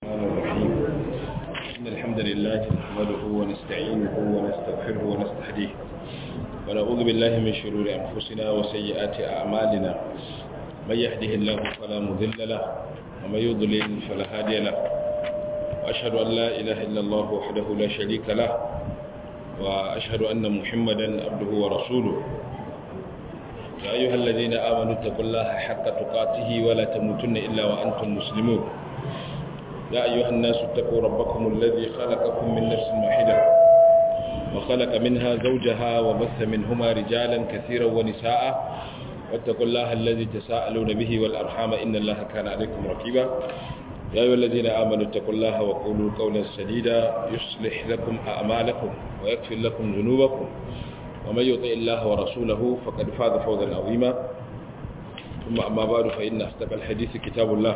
الرحمن الرحيم إن الحمد لله نحمده ونستعينه ونستغفره ونستهديه ونعوذ بالله من شرور أنفسنا وسيئات أعمالنا من يهده الله فلا مذل له ومن يضلل فلا هادي له وأشهد أن لا إله إلا الله وحده لا شريك له وأشهد أن محمدا عبده ورسوله يا أيها الذين آمنوا اتقوا الله حق تقاته ولا تموتن إلا وأنتم مسلمون يا أيها الناس اتقوا ربكم الذي خلقكم من نفس واحدة وخلق منها زوجها وبث منهما رجالا كثيرا ونساء واتقوا الله الذي تساءلون به والأرحام إن الله كان عليكم رقيبا يا أيها الذين آمنوا اتقوا الله وقولوا قولا سديدا يصلح لكم أعمالكم ويغفر لكم ذنوبكم ومن يطع الله ورسوله فقد فاز فوزا عظيما ثم أما بعد فإن أصدق الحديث كتاب الله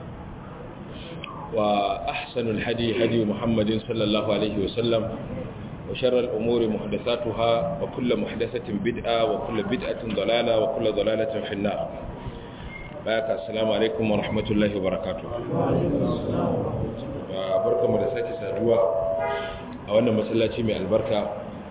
وأحسن الهدي هدي محمد صلى الله عليه وسلم وشر الأمور محدثاتها وكل محدثة بدعة وكل بدعة ضلالة وكل ضلالة في النار بارك السلام عليكم ورحمة الله وبركاته وبركة مدساتي سادوا أولا مسلاتي من البركة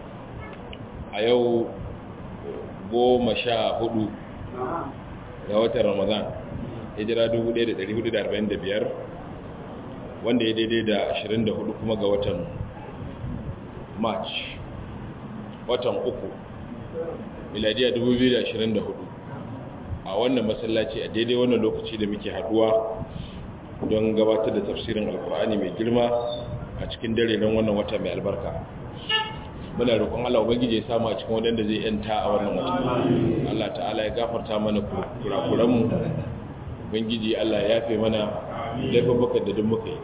أيو goma sha hudu ga watan ramadan hijira 1445 wanda ya daidai da 24 kuma ga watan march watan uku miladiya 2024 a wannan masallaci a daidai wannan lokaci da muke haduwa don gabatar da tafsirin alkur'ani mai girma a cikin dare don wannan wata mai albarka muna roƙon Allah ubangiji ya samu a cikin wadanda zai yanta a wannan wata Allah ta'ala ya gafarta mana kurakuranmu ubangiji Allah ya yafe mana laifin da duk muka yi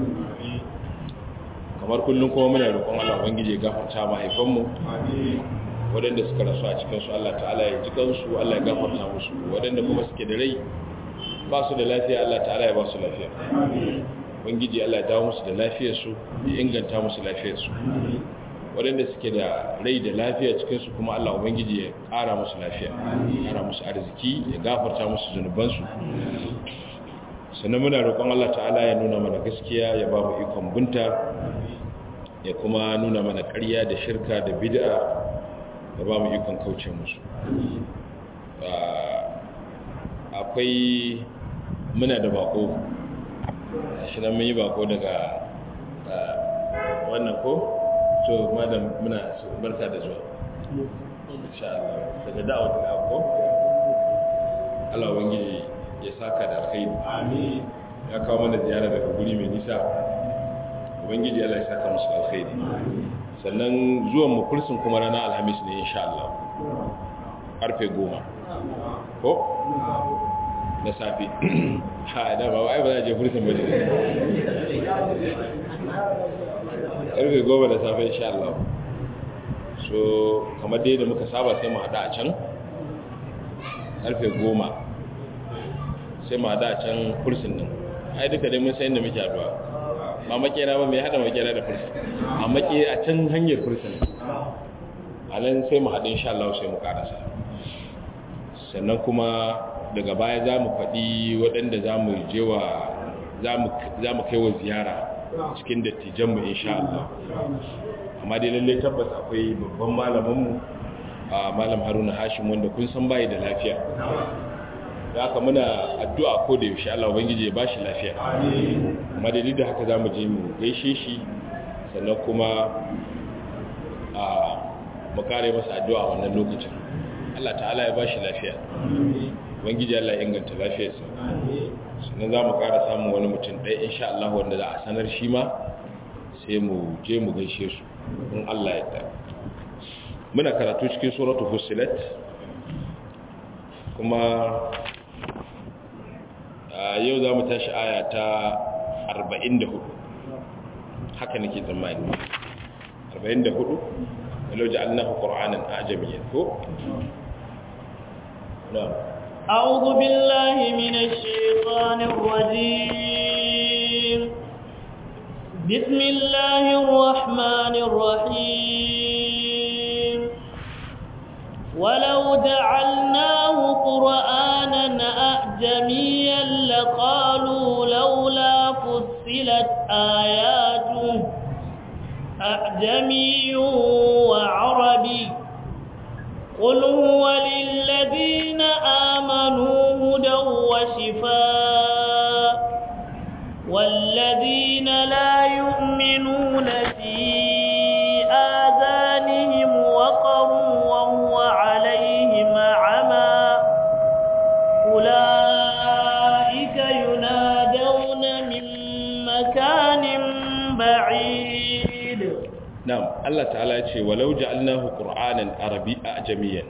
kamar kullum kuma muna roƙon Allah ubangiji ya gafarta mahaifanmu waɗanda suka rasu a cikinsu Allah ta'ala ya ji kansu Allah ya gafarta musu waɗanda kuma suke da rai ba su da lafiya Allah ta'ala ya ba su lafiya ubangiji Allah ya dawo musu da lafiyarsu ya inganta musu lafiyarsu waɗanda suke da rai da lafiya cikinsu kuma Allah ubangiji ya ƙara musu lafiya ya ƙara musu arziki ya gafarta musu zunubansu sannan muna roƙon Allah ta'ala ya nuna mana gaskiya ya ba mu ikon bunta ya kuma nuna mana ƙarya da shirka da bid'a ya ba mu ikon kauce musu akwai muna da bako shi nan mun yi bako daga wannan ko to madam muna barka da zuwa insha Allah daga da'awar da ko Allah ubangiji ya saka da alkhairi amin ya kawo mana ziyara daga guri mai nisa ubangiji Allah ya saka musu alkhairi sannan zuwan mu kursin kuma ranar alhamis ne insha Allah karfe goma ko na safi ha da ba wai ba za je kursin ba ne karfe goma da safe insha Allah so kamar dai da muka saba sai mu hada a can karfe goma sai ma da can kursin nan ai duka dai mun san inda muke addu'a ba makera ba mai hada makera da kursin a make a can hanyar kursin a nan sai mu haɗu insha Allah sai mu karasa sannan kuma daga baya za mu faɗi waɗanda za mu jewa za mu kai wa ziyara cikin dattijanmu insha Allah amma dai lallai tabbas akwai babban malaminmu a malam haruna hashim wanda kun san bayi da lafiya da haka muna addu'a ko da yaushe Allah ubangiji ya bashi lafiya amma dalilin da haka zamu je mu gaishe shi sannan kuma a mu kare masa addu'a wannan lokacin Allah ta'ala ya bashi lafiya ubangiji Allah ya inganta lafiyarsa sannan za mu kara samun wani mutum ɗaya insha Allah wanda za a sanar shi ma sai mu je mu gaishe su in Allah ya ta muna karatu cikin suratul fussilat kuma yau za mu tashi aya ta 44 haka nake tsammani 44 walau ja'alnahu qur'anan ajamiyyan ko na'am أعوذ بالله من الشيطان الرجيم بسم الله الرحمن الرحيم ولو جعلناه قرآنا أعجميا لقالوا لولا فصلت آياته أعجمي وعربي قل هو للذين آمنوا هدى وشفاء والذين لا يؤمنون في آذانهم وقر وهو عليهم عمى أولئك ينادون من مكان بعيد نعم الله تعالى يقول ولو جعلناه قرآنا عربي أعجميا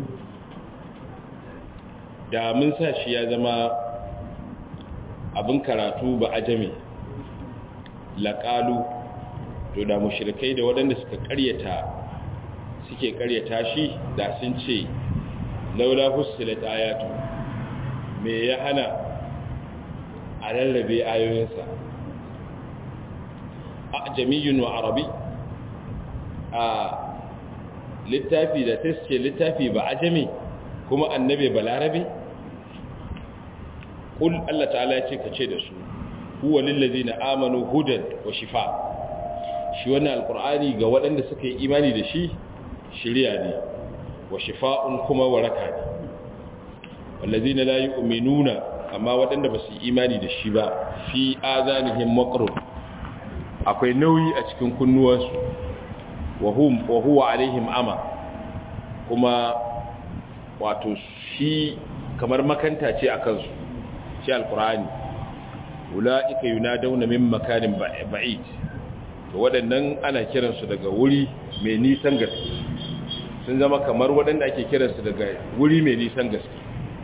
da mun sa shi ya zama abin karatu ba ajami laƙalu to da mushrikai da waɗanda suka ƙaryata suke ƙaryata shi da sun ce laula fussilat ayatu me ya hana a rarrabe ayoyinsa a jami'in wa arabi a littafi da ta ce littafi ba ajami kuma annabe ba larabe kul Allah ta'ala ya ce ka ce da su huwa lillazina amanu hudan wa shifa shi wannan alqur'ani ga waɗanda suka yi imani da shi shiriya ne wa shifa'un kuma waraka ne wallazina la yu'minuna amma waɗanda ba su yi imani da shi ba fi azanihim maqrun akwai nauyi a cikin kunnuwansu wa hum wa huwa alaihim ama kuma wato shi kamar makanta ce a kansu shi alkur'ani ula'ika yunadawna min makanin ba'id to waɗannan ana kiransu daga wuri mai nisan gaske sun zama kamar waɗanda ake kiransu daga wuri mai nisan gaske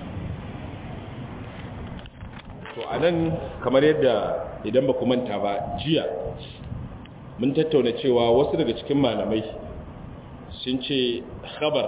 to anan kamar yadda idan ba ku manta ba jiya mun tattauna cewa wasu daga cikin malamai sun ce khabar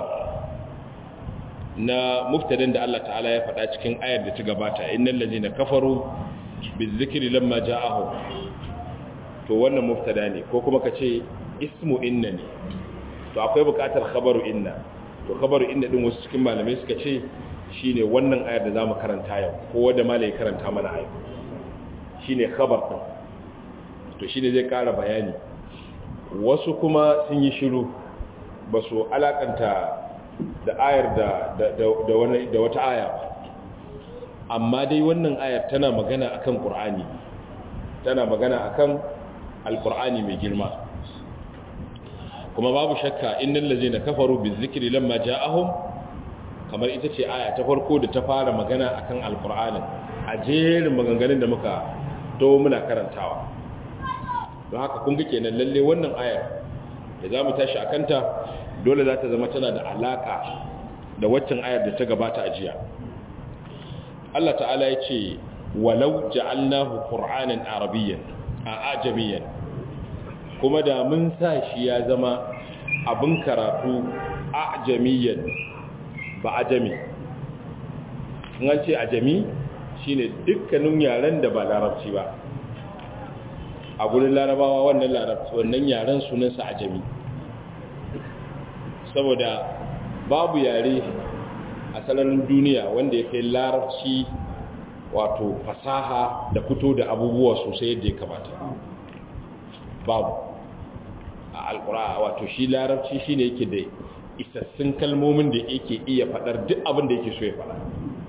na muftadan da Allah ta'ala ya faɗa cikin ayar da ta gabata innal ladina kafaru bizikri lamma ja'ahu to wannan muftada ne ko kuma kace ismu inna ne to akwai buƙatar khabaru inna to khabaru inna din wasu cikin malamai suka ce shine wannan ayar da zamu karanta yau ko wanda malai karanta mana ayo shine khabar din to shine zai ƙara bayani wasu kuma sun yi shiru ba su alakanta da ayar da wata aya ba amma dai wannan ayar tana magana akan qur'ani tana magana akan alqur'ani mai girma kuma babu shakka innal ladzina kafaru bizikri lamma ja'ahum kamar ita ce aya ta farko da ta fara magana akan alqur'ani a jerin maganganun da muka to muna karantawa don haka kun ga kenan lalle wannan ayar da zamu tashi akanta dole za ta zama tana da alaka da waccan ayar da ta gabata a jiya Allah ta'ala ya ce walau ja'alnahu qur'anan arabiyyan a ajamiyan kuma da mun sa shi ya zama abin karatu ajamiyan ba ajami in an ce ajami shine dukkanin yaren da ba larabci ba a gurin larabawa wannan larabci wannan yaren sunansa ajami saboda babu yare a sanarin duniya wanda ya kai larabci wato fasaha da fito da abubuwa sosai yadda ya kamata babu a alkura wato shi larabci shi ne yake da isassun kalmomin da yake iya faɗar duk abin da yake so ya faɗa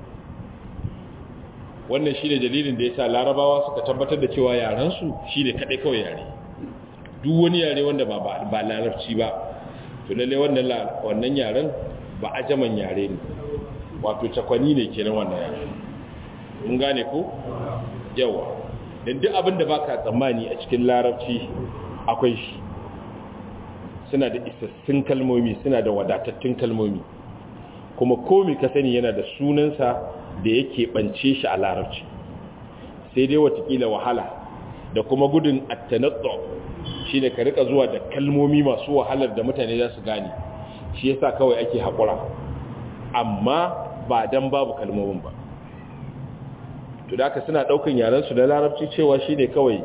wannan shi ne dalilin da ya sa larabawa suka tabbatar da cewa yarensu shi ne kaɗai kawai yare duk wani yare wanda ba larabci ba to lalle wannan yaren ba ajaman yare ne wato cakwani ne kenan wannan yare mun gane ko yawa dan duk abin da baka tsammani a cikin larabci akwai shi suna da isassun kalmomi suna da wadatattun kalmomi kuma komi ka sani yana da sunansa da yake bance shi a larabci sai dai watakila wahala da kuma gudun attanattu shine ka rika zuwa da kalmomi masu wahalar da mutane za su gane shi yasa kawai ake haƙura amma ba dan babu kalmomin ba to da aka suna ɗaukan yarensu da larabci cewa shine kawai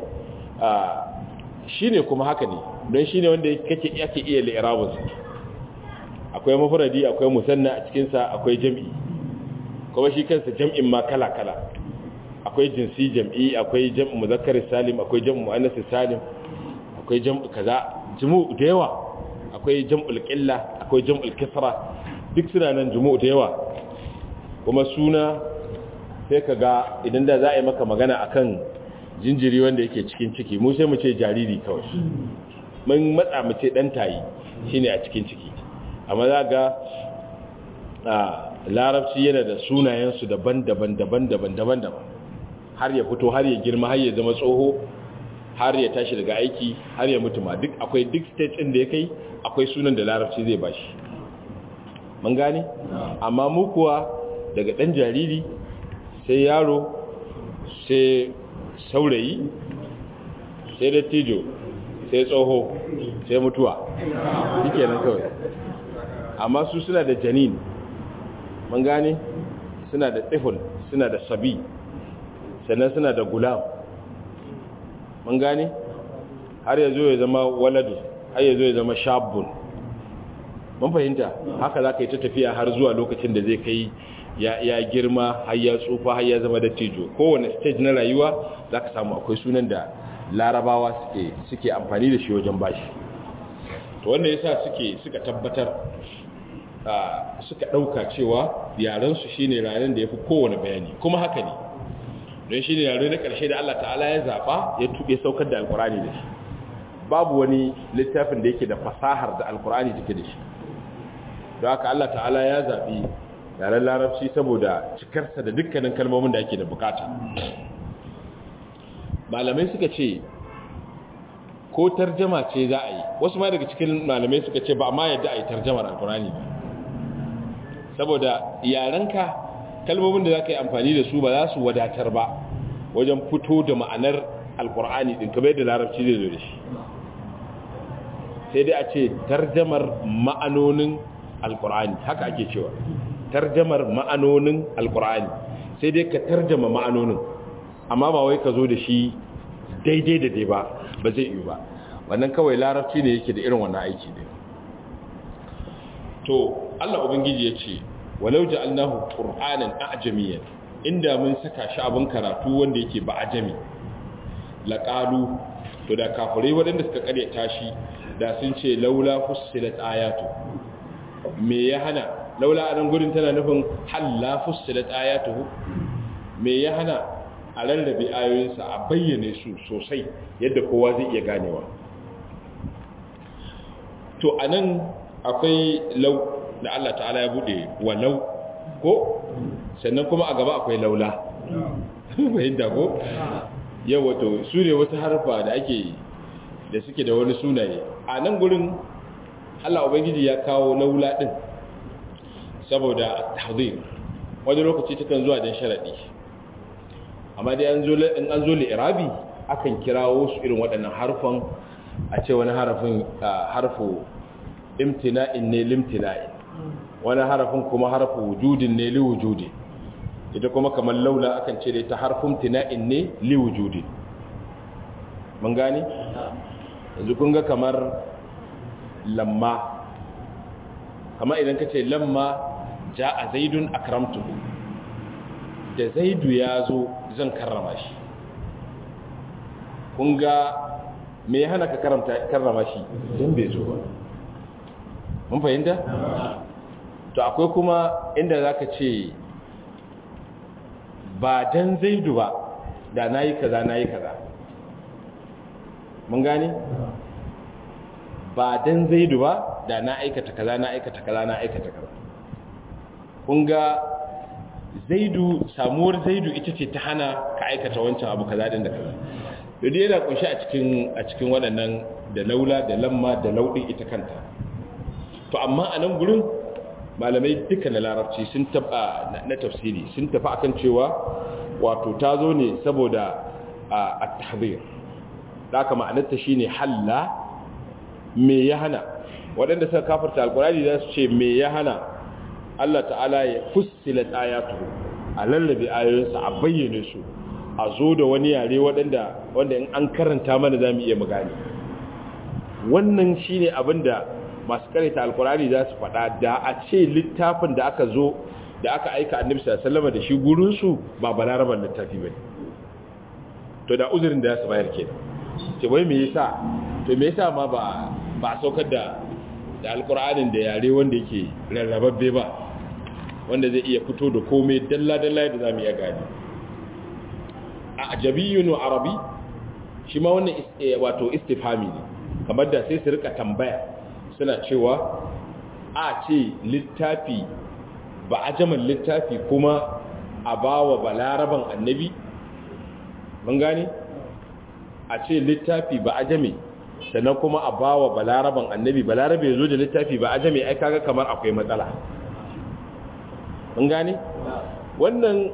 shine kuma haka ne don shine wanda kake ake iya li'irabinsa akwai mafuradi akwai musanna a cikinsa akwai jam'i kuma shi kansa jam'in ma kala-kala akwai jinsi jam'i akwai jam'u muzakkar salim akwai jam'u muannas salim akwai jam'u kaza jumu da yawa akwai jam'ul qilla akwai jam'ul kasra duk suna nan jumu da yawa kuma suna sai kaga idan da za a yi maka magana akan jinjiri wanda yake cikin ciki mu sai mu ce jariri kawai mun matsa mu ce dan tayi shine a cikin ciki amma za ga a larabci yana da sunayensu daban-daban daban-daban daban-daban har ya fito har ya girma har ya zama tsoho har ya tashi daga aiki har ya mutu ma duk akwai duk stage ɗin da ya kai akwai sunan da larabci zai bashi mun gane amma mu kuwa daga ɗan jariri sai yaro sai saurayi sai dattijo sai tsoho sai mutuwa shike nan kawai amma su suna da janin mun gane suna da tsifin suna da sabi sannan suna da gulam mun gane har ya zo ya zama waladu har ya zo ya zama shabun mun fahimta haka za ka yi ta tafiya har zuwa lokacin da zai kai ya girma har ya tsufa har ya zama dattijo kowane stage na rayuwa za ka samu akwai sunan da larabawa suke amfani da shi wajen bashi to wanda yasa suke suka tabbatar suka ɗauka cewa yarensu shine yaren da ya fi kowane bayani kuma haka ne don shi ne yare na ƙarshe da Allah ta'ala ya zaɓa ya tuɓe saukar da alkurani da shi babu wani littafin da yake da fasahar da alkurani take da shi don haka Allah ta'ala ya zaɓi yaren larabci saboda cikarsa da dukkanin kalmomin da ake da bukata malamai suka ce ko tarjama ce za a yi wasu ma daga cikin malamai suka ce ba ma yadda a yi tarjamar alkurani ba saboda yarenka kalmomin da za ka yi amfani da su ba za su wadatar ba wajen fito da ma'anar alkur'ani ɗin kamar yadda larabci zai zo da shi sai dai a ce tarjamar ma'anonin alkur'ani haka ake cewa tarjamar ma'anonin alkur'ani sai dai ka tarjama ma'anonin amma ba wai ka zo da shi daidai da dai ba ba zai yi ba wannan kawai larabci ne yake da irin wannan aiki ne to Allah ubangiji ya ce walau ja'alnahu qur'anan a'jamiyan inda mun saka shi abin karatu wanda yake ba ajami laqalu to da kafirai waɗanda suka kare tashi da sun ce laula fussilat ayatu me ya hana laula anan gurin tana nufin halla fussilat ayatuhu me ya hana a rarrabe ayoyinsa a bayyane su sosai yadda kowa zai iya ganewa to anan akwai lau da Allah ta'ala ya bude walau ko sannan kuma a gaba akwai laula fahimta ko yau wato su ne wasu harfa da ake da suke da wani sunaye a nan gurin Allah Ubangiji ya kawo laula din saboda tahzir wani lokaci takan zuwa don sharaɗi amma dai an zo li'irabi akan kirawo su irin waɗannan harfan a ce wani harafin harfu imtina'in ne limtina'in wani harafin kuma harfu wujudin ne liwujudi ita kuma kamar laula akan ce da ita harfin tina'in ne liwujudi mun gani yanzu kun ga kamar lamma kamar idan ka ce lamma ja a zaidun akramtuhu da zaidu ya zo zan karrama shi kun ga me ya hana ka karrama shi don bai zo ba mun fahimta? to akwai kuma inda za ka ce ba don zaidu ba da na yi kaza na yi kaza mun gani? ba don zaidu ba da na aikata kaza na aikata kaza na aikata kaza kun ga zaidu samuwar zaidu ita ce ta hana ka aikata wancan abu kaza din da kaza duk yana kunshi a cikin a cikin waɗannan da laula da lamma da laudin ita kanta to amma a nan gurin malamai duka na larabci sun taba na tafsiri sun tafi akan cewa wato ta zo ne saboda a tahzir da aka ma'anarta shine halla me ya hana waɗanda suka kafarta alkurani za su ce me ya hana Allah ta'ala ya fussila ayatu a lallabe ayoyinsa a bayyane su a zo da wani yare waɗanda wanda in an karanta mana za mu iya magani wannan shine abinda masu karanta alkurani za su faɗa da a ce littafin da aka zo da aka aika annabi sallallahu da shi gurinsu ba balaraban littafi bane to da uzurin da ya su bayar kenan ce wai me yasa to me yasa ma ba ba saukar da da alkur'anin da yare wanda yake rarrababbe ba wanda zai iya fito da komai dalla dalla da zamu iya gani a ajabiyyun wa arabi shi ma wannan wato istifhami ne kamar da sai su rika tambaya suna cewa a ce littafi ba ajaman littafi kuma a bawa balaraban annabi mun gane a ce littafi ba ajame sannan kuma a bawa balaraban annabi balarabe ya zo da littafi ba ajame ai kaga kamar akwai matsala mun gane wannan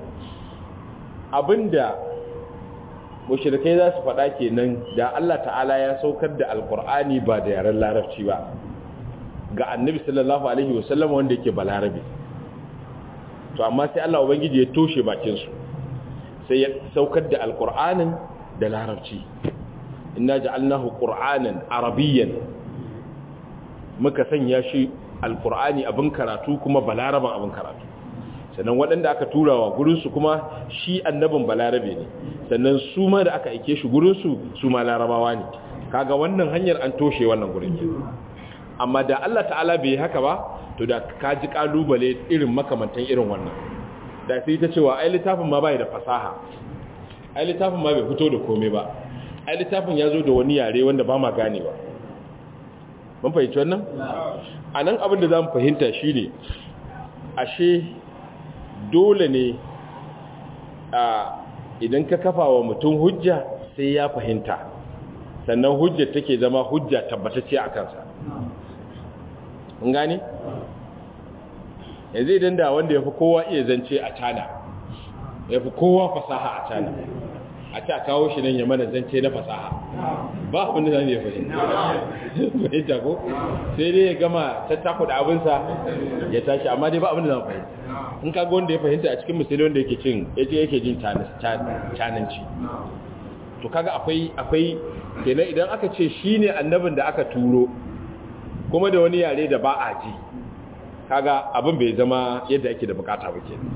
abinda mushrikai za su faɗa kenan da Allah ta'ala ya saukar da alkur'ani ba da yaren larabci ba ga annabi sallallahu alaihi wasallam wanda yake balarabe to amma sai Allah ubangiji ya toshe bakin su sai ya saukar da alkur'anin da larabci inna ja'alnahu qur'anan arabiyyan muka sanya shi alkur'ani abin karatu kuma balaraban abin karatu sannan waɗanda aka turawa gurinsu kuma shi annabin balarabe ne sannan su ma da aka aike shi gurinsu su ma larabawa ne kaga wannan hanyar an toshe wannan gurin ke amma da Allah ta'ala bai haka ba to da ka ji kalubale irin makamantan irin wannan da sai ta cewa ai littafin ma bai da fasaha ai littafin ma bai fito da komai ba ai littafin ya zo da wani yare wanda ba ma gane ba mun fahimci wannan a nan abin da za mu fahimta shi ne ashe dole ne a idan ka kafa wa mutum hujja sai ya fahimta sannan hujja take zama hujja tabbatacce a kansa mun gane yanzu idan da wanda ya fi kowa iya zance a cana ya fi kowa fasaha a cana a ta kawo shi nan ya mana zance na fasaha ba abin da zan iya fahimta fahimta ko sai dai ya gama tattako da abinsa ya tashi amma dai ba abin da zan fahimta in kaga wanda ya fahimta a cikin musulmi wanda yake cin yaje yake jin cananci to kaga akwai akwai kenan idan aka ce shine annabin da aka turo kuma da wani yare da ba a ji kaga abin bai zama yadda ake da bukata ba kenan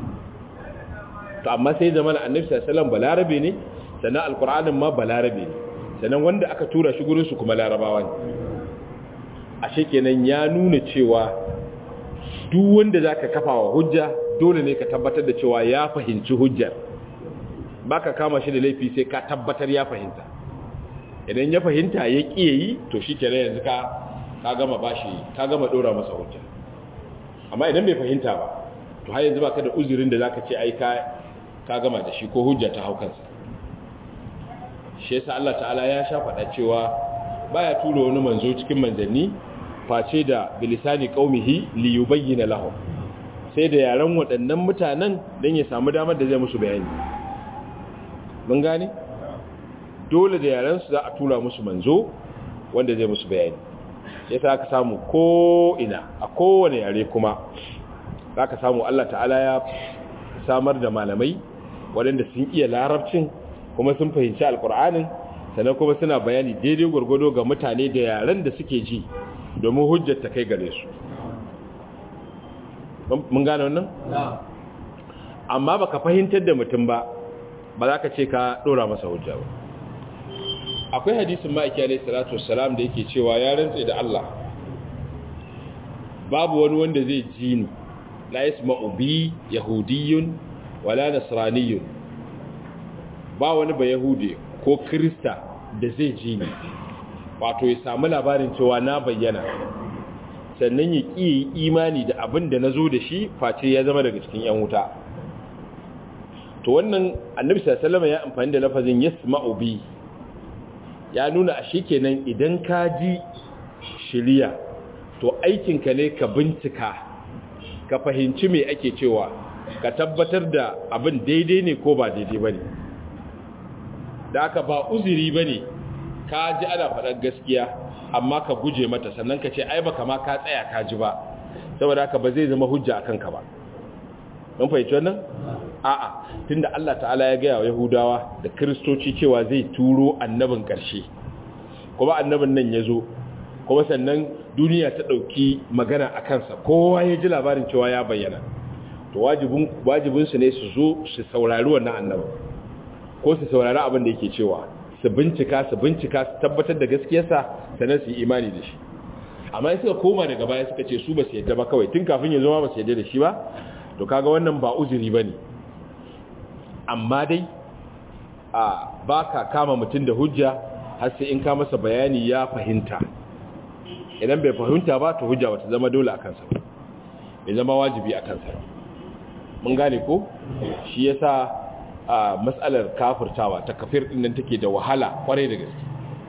to amma sai zama annabi sallallahu alaihi wasallam balarabe ne sannan alkur'anin ma balarabe ne sannan wanda aka tura shi gurinsu kuma larabawa ne ashe kenan ya nuna cewa duk wanda za ka kafa wa hujja dole ne ka tabbatar da cewa ya fahimci hujjar ba ka kama shi da laifi sai ka tabbatar ya fahimta idan ya fahimta ya ƙiye yi to shi kenan yanzu ka ka gama bashi ka gama ɗora masa hujja amma idan bai fahimta ba to har yanzu ba ka da uzurin da za ka ce ai ka gama da shi ko hujja ta hau kansa shi yasa Allah ta'ala ya sha faɗa cewa baya tura wani manzo cikin manzanni face da bilisani qaumihi li yubayyana lahum sai da yaran waɗannan mutanen dan ya samu damar da zai musu bayani mun gane dole da yaran su za a tura musu manzo wanda zai musu bayani yasa aka samu ko ina a kowane yare kuma zaka samu Allah ta'ala ya samar da malamai waɗanda sun iya larabcin kuma sun fahimci alkur'anin sannan kuma suna bayani daidai gwargwado ga mutane da yaren da suke ji domin hujjar ta kai gare su mun gane wannan? amma baka fahimtar da mutum ba ba za ka ce ka dora masa hujja ba akwai hadisin ma'aiki alaihi salatu wassalam da yake cewa ya rantse da Allah babu wani wanda zai ji ni la yasma'u bi yahudiyyun wala nasraniyyun ba wani ba yahude ko krista da zai ji ni wato ya samu labarin cewa na bayyana sannan ya ƙi imani da abin da na zo da shi face ya zama daga cikin yan wuta to wannan annabi sallallahu ya amfani da lafazin yasma'u bi ya nuna a kenan idan ka ji shiriya to aikinka ne ka bincika ka fahimci me ake cewa ka tabbatar da abin daidai ne ko ba daidai ba ne da aka ba uziri ba ne ka ji ana faɗar gaskiya amma ka guje mata sannan ka ce ai ba kama ka tsaya ka ji ba saboda haka ba zai zama hujja a kanka ba mun fahimci wannan a'a tunda Allah ta'ala ya gaya wa Yahudawa da Kiristoci cewa zai turo annabin ƙarshe kuma annabin nan ya zo kuma sannan duniya ta ɗauki magana a kansa kowa ya ji labarin cewa ya bayyana to wajibinsu ne su zo su saurari wannan annaba ko su saurari abin da yake cewa su bincika su bincika su tabbatar da gaskiyarsa sannan su yi imani da shi amma suka koma daga baya suka ce su ba su yadda ba kawai tun kafin ya zama ba su yadda da shi ba to kaga wannan ba uzuri ba ne amma dai a ba ka kama mutum da hujja har sai in ka masa bayani ya fahimta idan bai fahimta ba to hujja wata zama dole a kansa bai zama wajibi a kansa mun gane ko shi yasa a matsalar kafirtawa ta kafir din nan take da wahala kwarai da gaske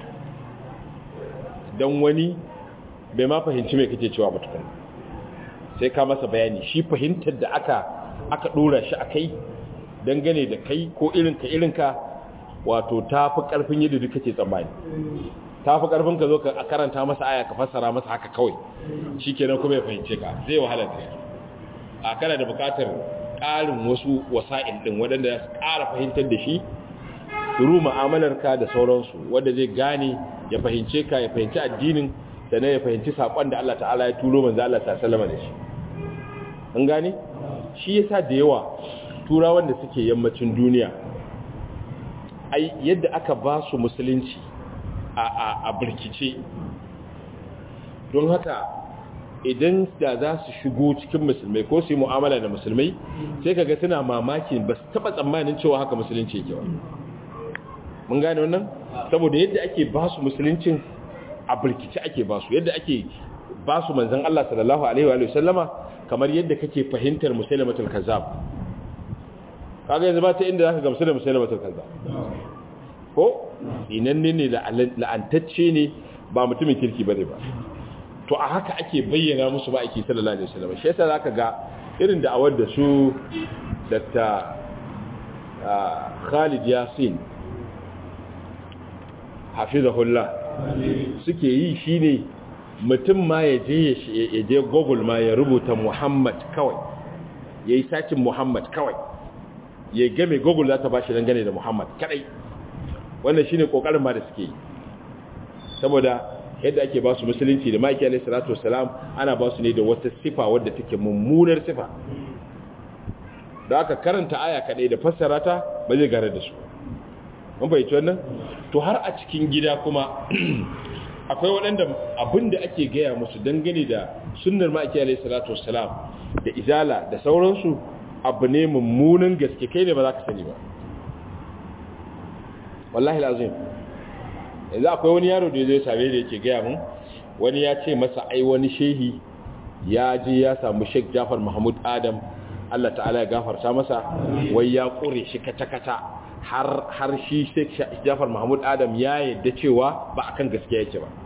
don wani bai ma fahimci mai kake cewa mutukun sai ka masa bayani shi fahimtar da aka aka dora shi a kai dangane da kai ko irinka irinka wato ta fi ƙarfin yadda duka ke tsammani ta fi ƙarfin ka zo ka karanta masa aya ka fassara masa haka kawai shi kenan kuma ya fahimce ka zai wahala ta a kana da buƙatar ƙarin wasu wasa'il ɗin waɗanda ya ƙara fahimtar da shi turu mu'amalarka da sauransu wanda zai gane ya fahimce ka ya fahimci addinin sannan ya fahimci saƙon da Allah ta'ala ya turo manzo Allah ta sallama da shi an gane shi yasa da yawa turawan da suke yammacin duniya ai yadda aka ba su musulunci a a a birkice don haka idan da za su shigo cikin musulmai ko su yi mu'amala da musulmai sai kaga suna mamakin ba su taba tsammanin cewa haka musulunci yake ba mun gane wannan saboda yadda ake ba su musuluncin a birkice ake ba su yadda ake ba su manzan Allah sallallahu alaihi wa sallama kamar yadda kake fahimtar musulmatul kazzab kaga yanzu ba ta inda zaka gamsu da musulmatul kazzab ko inanne ne la'antacce ne ba mutumin kirki bane ba to a haka ake bayyana musu ba ake sallallahu alaihi wasallam shi yasa zaka ga irin da awar da su Dr. Khalid Yasin hafizahullah suke yi shine mutum ma ya je ya je Google ma ya rubuta Muhammad kawai yayi sacin Muhammad kawai ya game Google za ta bashi dangane da Muhammad kadai wannan shine kokarin ma da suke yi saboda yadda ake ba su musulunci da maki alaihi salatu wassalam ana ba su ne da wata sifa wadda take mummunar sifa da aka karanta aya kadai da fassara ta ba zai gare da su mun fahimci wannan to har a cikin gida kuma akwai waɗanda abin da ake gaya musu dangane da sunnar maki alaihi salatu wassalam da izala da sauransu abu ne mummunan gaske kai ne ba za ka sani ba wallahi lazim yanzu akwai wani yaro da zai same da yake gaya mun wani ya ce masa ai wani shehi ya je ya samu Sheikh Jafar Mahmud Adam Allah ta'ala ya gafarta masa wai ya kure shi kata-kata har har shi Sheikh Jafar Mahmud Adam ya yadda cewa ba akan gaskiya yake ba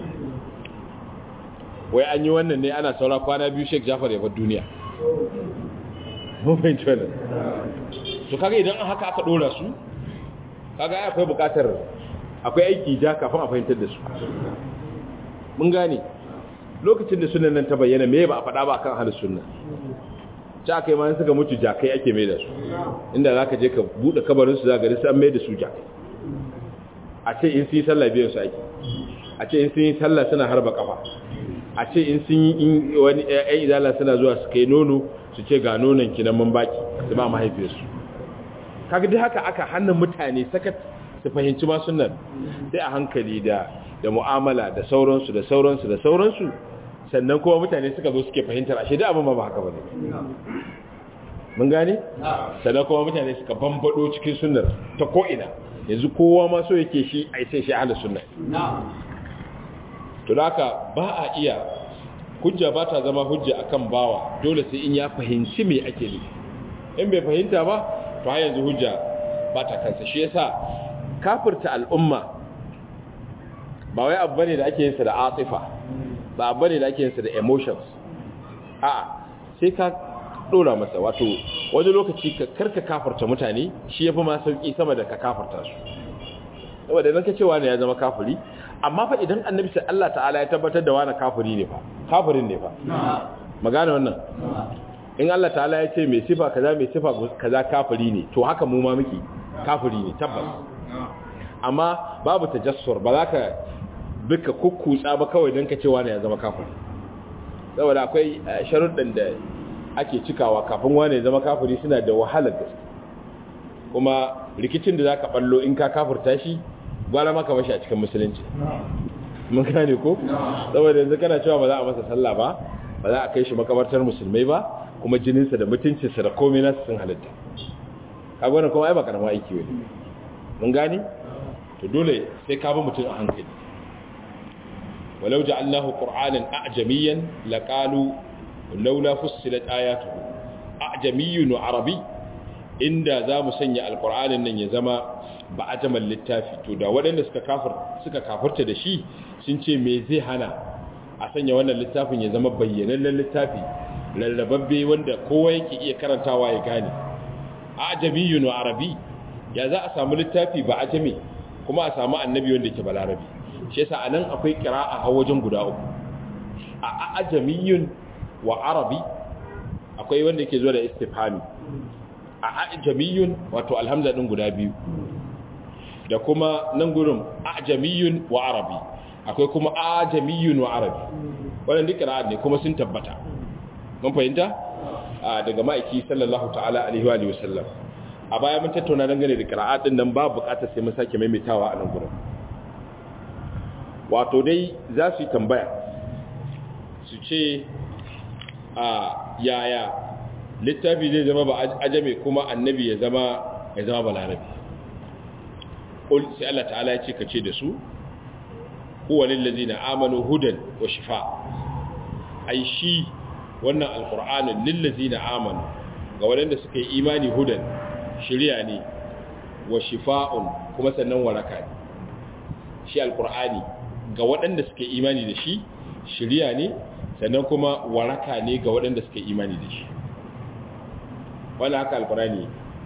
wai an yi wannan ne ana saura kwana biyu Sheikh Jafar ya bar duniya mun fahimci wannan to kaga idan an haka aka dora su kaga ai akwai bukatar akwai aiki ja kafin a fahimtar da su mun gane lokacin da sunan nan ta bayyana me ba a faɗa ba kan halin sunna ta kai ma suka mutu jakai ake mai da su inda zaka je ka bude kabarin su zaka ga sai an mai da su jakai a ce in sun yi sallah biyan su ake a ce in sun yi sallah suna harba kafa a ce in sun yi wani ƴaƴan izala suna zuwa su kai nono su ce ga nonon ki nan mun baki su ba mahaifiyarsu kaga dai haka aka hannun mutane sakat su fahimci ma sunnar sai a hankali da da mu'amala da sauransu da sauransu da sauransu sannan kuma mutane suka zo suke fahimtar ashe da abin ma ba haka bane mun gane sannan kuma mutane suka bambado cikin sunnar ta ko ina yanzu kowa ma so yake shi ai sai shi ahlus sunna to haka ba a iya hujja ba ta zama hujja akan bawa dole sai in ya fahimci me ake nufi in bai fahimta ba to har yanzu hujja ba ta kansa shi yasa kafirta al'umma ba wai abu bane da ake yin sa da atifa ba abu bane da ake yin sa da emotions a sai ka dora masa wato wani lokaci ka karka kafirta mutane shi yafi ma sauki sama da ka kafirta su saboda idan ka ce wani ya zama kafiri amma fa idan annabi sai Allah ta'ala ya tabbatar da wani kafiri ne fa kafirin ne fa magana wannan in Allah ta'ala ya ce mai sifa kaza mai sifa kaza kafiri ne to haka mu ma muke kafiri ne tabbas amma babu tajassur ba za ka bika kukkutsa ba kawai don ka cewa ne ya zama kafiri saboda akwai sharuɗin da ake cikawa kafin wane ya zama kafiri suna da wahalar gaske kuma rikicin da za ka ɓallo in ka kafirta shi gwara maka mashi a cikin musulunci mun gane ko saboda yanzu kana cewa ba za a masa sallah ba ba za a kai shi makabartar musulmai ba kuma jininsa da mutuncinsa da komai nasu sun halitta kaga wannan kuma ai ba karama aiki wani mun gane to dole sai ka bi mutum a hankali walau ja'alnahu qur'anan a'jamiyan laqalu laula fussilat ayatuhu a'jamiyyun wa arabi inda za mu sanya alqur'anin nan ya zama ba ajamal littafi to da waɗanda suka kafir suka kafirta da shi sun ce me zai hana a sanya wannan littafin ya zama bayyanannen littafi lallababbe wanda kowa yake iya karantawa ya gane ajamiyun wa arabi ya za a samu littafi ba ajami kuma a samu annabi wanda yake balarabi shi yasa anan akwai qira'a a wajen guda uku a ajamiyun wa arabi akwai wanda yake zuwa da istifhami a ajamiyun wato alhamza din guda biyu da kuma nan gurin ajamiyun wa arabi akwai kuma ajamiyun wa arabi wannan duk qira'a ne kuma sun tabbata mun fahimta daga ma'aiki sallallahu ta'ala alaihi wa sallam a baya mun tattauna dangane da qira'at din nan ba bukatar sai mun sake maimaitawa a nan gurin wato dai za su yi tambaya su ce a yaya littafi zai zama ba ajame kuma annabi ya zama ya zama balarabi qul sai Allah ta'ala ya ce kace da su huwa lil ladina amanu hudan wa shifa ai shi wannan alqur'anin lil ladina amanu ga waɗanda suka yi imani hudan shirya ne wa shifa'un kuma sannan waraka ne shi alqur'ani ga waɗanda suka yi imani da shi shirya ne sannan kuma waraka ne ga waɗanda suka yi imani da shi wannan haka alqur'ani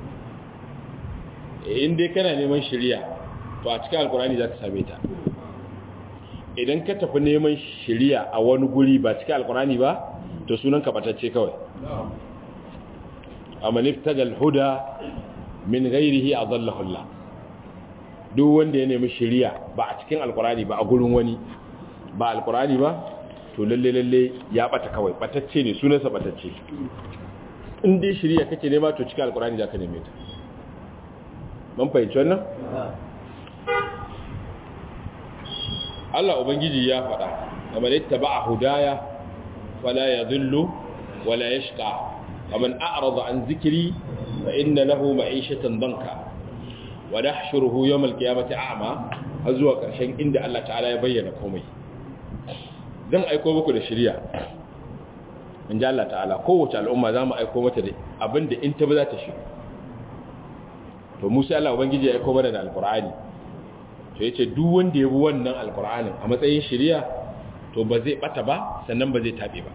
in dai kana neman shirya to a cikin alqur'ani za ka same ta idan ka tafi neman shirya a wani guri ba cikin alqur'ani ba to sunan kabatacce kawai amma niftagal huda min ghairihi adallahu Allah duk wanda ya nemi shiriya ba a cikin alkurani ba a gurin wani ba alkurani ba to lalle lalle ya bata kawai batacce ne sunansa batacce in dai shiriya kake nema to cikin alkurani zaka neme ta mun fahimci wannan Allah ubangiji ya faɗa kamar ittaba'a hudaya فلا يذل ولا يشقى ومن أعرض عن ذكري فإن له معيشة ضنكا ونحشره يوم القيامة أعمى هزوا كرشين عند الله تعالى يبين كومي dan aiko muku da shari'a in ji Allah ta'ala kowace al'umma za mu aiko mata da abinda in ta ba za ta shi to musa Allah ubangiji ya aiko mana da alkur'ani to yace duk wanda ya bi wannan alkur'anin a matsayin shari'a to ba zai bata ba sannan ba zai tabe ba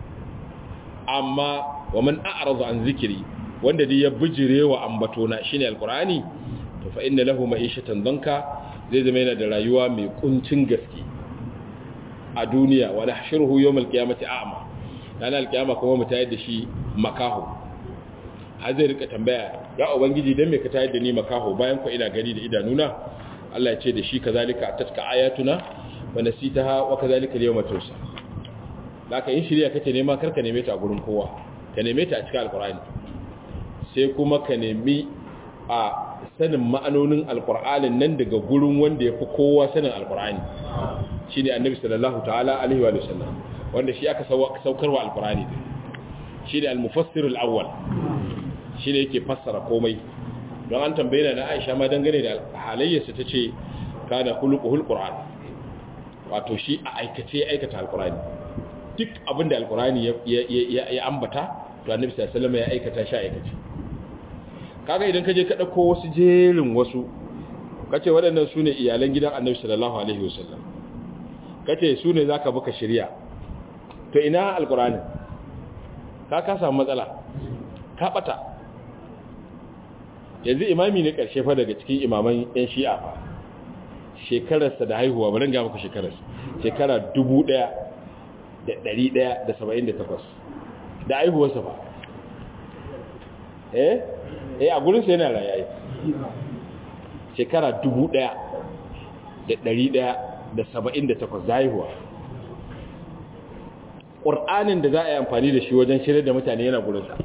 amma wa man a'rada an zikiri wanda dai ya bijire wa ambatona shine alqur'ani to fa inna lahu ma'ishatan danka zai zama yana da rayuwa mai kuncin gaske a duniya wa nahshuruhu yawm alqiyamati a'ma ranar alqiyama kuma mu tayar da shi makaho har zai rika tambaya ya ubangiji dan me ka tayar da ni makaho bayan ko ina gani da idanuna Allah ya ce da shi kazalika tatka ayatuna wa nasitaha wa kadhalika al-yawma tusa laka in shirya kake nema karka neme ta a gurin kowa ka neme ta a cikin alqur'ani sai kuma ka nemi a sanin ma'anonin alqur'anin nan daga gurin wanda yafi kowa sanin alqur'ani shine annabi sallallahu ta'ala alaihi wa sallam wanda shi aka saukarwa alqur'ani din shine al-mufassir al-awwal shine yake fassara komai don an tambaye na Aisha ma dangane da halayyarsa tace kana khuluquhul qur'an wato shi a aikace aikata alkurani duk abinda alkurani ya ambata to annabi sallallahu alaihi ya aikata shi aikace kaga idan ka je ka dauko wasu jerin wasu kace waɗannan sune iyalan gidan annabi sallallahu alaihi wasallam kace sune zaka buka shari'a to ina alkurani ka ka samu matsala ka bata yanzu imami ne karshe fa daga cikin imaman yan shi'a fa shekararsa da haihuwa bari ga muku shekararsa shekara 1178 da haihuwarsa ba eh eh a gurinsa yana rayayi shekara 1178 da saba'in da takwas haihuwa ƙur'anin da za a yi amfani da shi wajen shirya da mutane yana gurinsa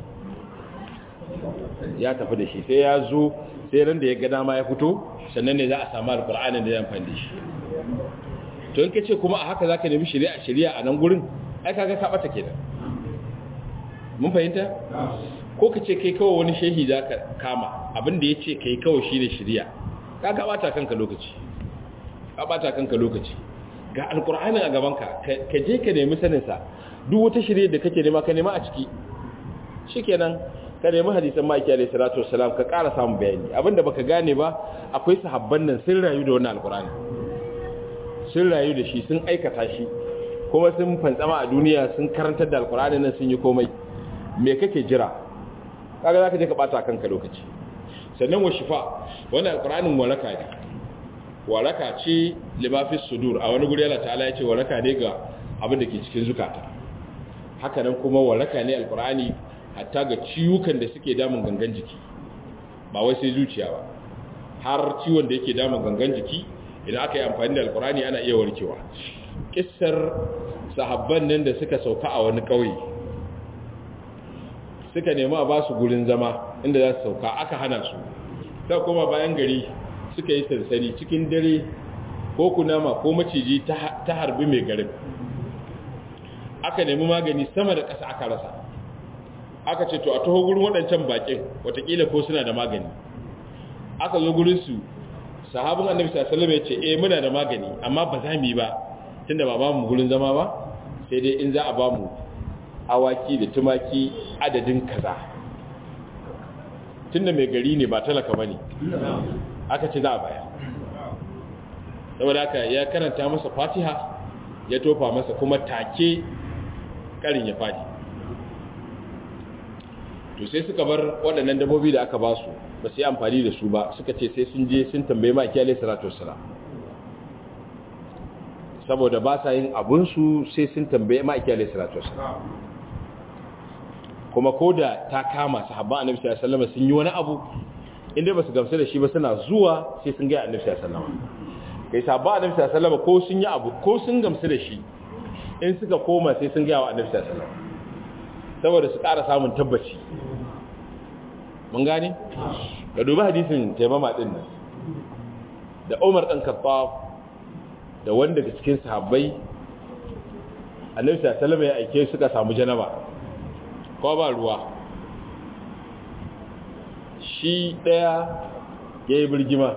ya tafi da shi sai ya zo sai ran da ya ga dama ya fito sannan ne za a samu alƙur'anin da ya amfani da shi to in ka ce kuma a haka za ka nemi shari'a shari'a a nan gurin ai kaga ka ɓata kenan mun fahimta ko ka ce kai kawai wani shehi za ka kama abinda ya ce kai kawai shi ne shirya ka ka bata kanka lokaci ka bata kanka lokaci ga alkur'ani a gabanka ka je ka nemi saninsa duk wata shirya da kake nema ka nema a ciki shikenan ka nemi hadisan maki alaihi salatu wassalam ka ƙara samun bayani abinda baka gane ba akwai sahabban nan sun rayu da wannan alkur'ani sun rayu da shi sun aikata shi kuma sun fantsama a duniya sun karantar da alkur'ani nan sun yi komai me kake jira kaga zaka je ka bata kanka lokaci sannan wa shifa wannan alqur'anin waraka ne waraka ce limafis sudur a wani guri Allah ta'ala ya ce waraka ne ga abin da ke cikin zukata haka nan kuma waraka ne alqur'ani hatta ga ciwukan da suke damun gangan jiki ba wai sai zuciya ba har ciwon da yake damun gangan jiki idan aka yi amfani da alqur'ani ana iya warkewa kissar sahabban nan da suka sauka a wani kauye suka nemi a ba su gurin zama inda za su sauka aka hana su ta koma bayan gari suka yi sansani cikin dare ko kunama ko maciji ta harbi mai garin aka nemi magani sama da ƙasa aka rasa aka ce to a taho gurin waɗancan baƙin watakila ko suna da magani aka zo gurinsu sahabin annabi sallallahu ya ce eh muna da magani amma ba za mu yi ba tunda ba ba mu gurin zama ba sai dai in za a ba mu awaki da tumaki adadin kaza tunda mai gari ne ba talaka bane aka ce za a baya saboda haka ya karanta masa fatiha ya tofa masa kuma take karin ya fadi to sai suka bar waɗannan dabobi da aka ba su ba su yi amfani da su ba suka ce sai sun je sun tambaye ma kiyale salatu wassalam saboda ba sa yin abunsu sai sun tambaye ma kiyale salatu wassalam kuma ko da ta kama sahabban annabi sallallahu alaihi wasallam sun yi wani abu inda ba su gamsu da shi ba suna zuwa sai sun ga annabi sallallahu alaihi wasallam kai sahabban annabi sallallahu alaihi wasallam ko sun yi abu ko sun gamsu da shi in suka koma sai sun ga wa annabi sallallahu alaihi wasallam saboda su ƙara samun tabbaci mun gane ka dubi hadisin taimama din nan da Umar dan Khattab da wanda daga cikin sahabbai annabi sallallahu alaihi wasallam ya aike suka samu janaba ko ba ruwa shi ɗaya ya yi birgima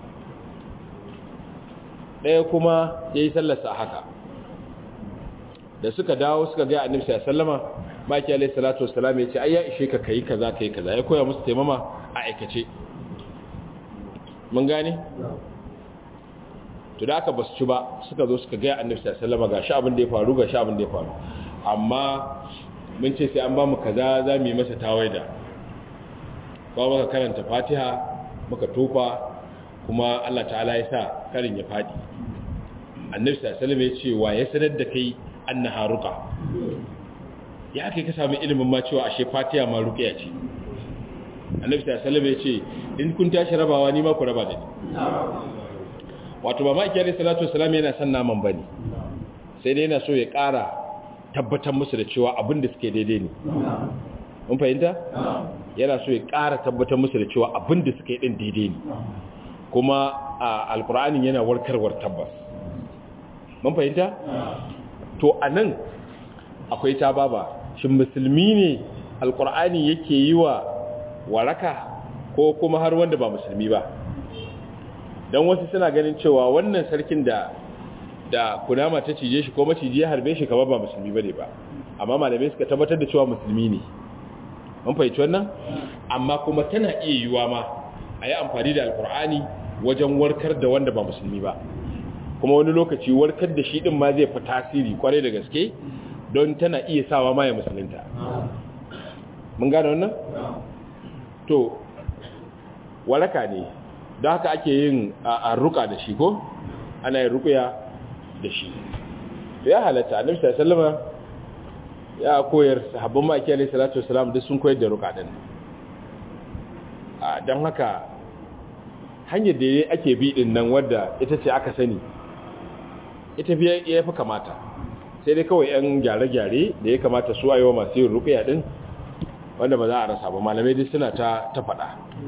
ɗaya kuma ya yi sallarsa a haka da suka dawo suka gaya annabi sallama maki alaihi salatu wassalam ya ce ai ya ishe ka kai kaza kai kaza ya koya musu taimama a aikace mun gane to da aka basu ci ba suka zo suka gaya annabi sallama ga shi abin da ya faru ga shi abin da ya faru amma mun ce sai an ba mu kaza za mu yi masa tawaida kuma muka karanta fatiha muka tofa kuma Allah ta'ala ya sa karin ya fadi annabi sallallahu alaihi ya ce wa ya sanar da kai annaha ruqa ya kai ka samu ilimin ma cewa ashe fatiha ma ruqiya ce annabi sallallahu alaihi ya ce in kun tashi rabawa ni ma ku raba da ni wato ba ma kiyar salatu wassalam yana son naman bane sai dai yana so ya ƙara tabbatar musu da cewa abin da suke daidai ne mun fahimta yana so ya ƙara tabbatar musu da cewa abin da suke din daidai ne kuma a alkur'anin yana warkarwar tabbas mun fahimta to a nan akwai ta baba shin musulmi ne alkur'ani yake yi wa waraka ko kuma har wanda ba musulmi ba don wasu suna ganin cewa wannan sarkin da da kunama ta cije shi ko maciji ya harbe shi kamar ba musulmi bane ba amma malamai suka tabbatar da cewa musulmi ne mun fahimci wannan amma kuma tana iya yiwa ma a yi amfani da alkur'ani wajen warkar da wanda ba musulmi ba kuma wani lokaci warkar da shi din ma zai fi tasiri kwarai da gaske don tana iya sawa ma ya musulunta mun gane wannan to waraka ne don haka ake yin a ruka da shi ko ana yin rukuya da shi to ya halatta annabi sallallahu ya koyar sahabban maki alayhi salatu wasalam duk sun koyar da ruka din a dan haka hanyar da ake bi din nan wadda ita ce aka sani ita fi ya fi kamata sai dai kawai yan gyare-gyare da ya kamata su ayewa masu yin rukiya din wanda ba za a rasa ba malamai dai suna ta ta faɗa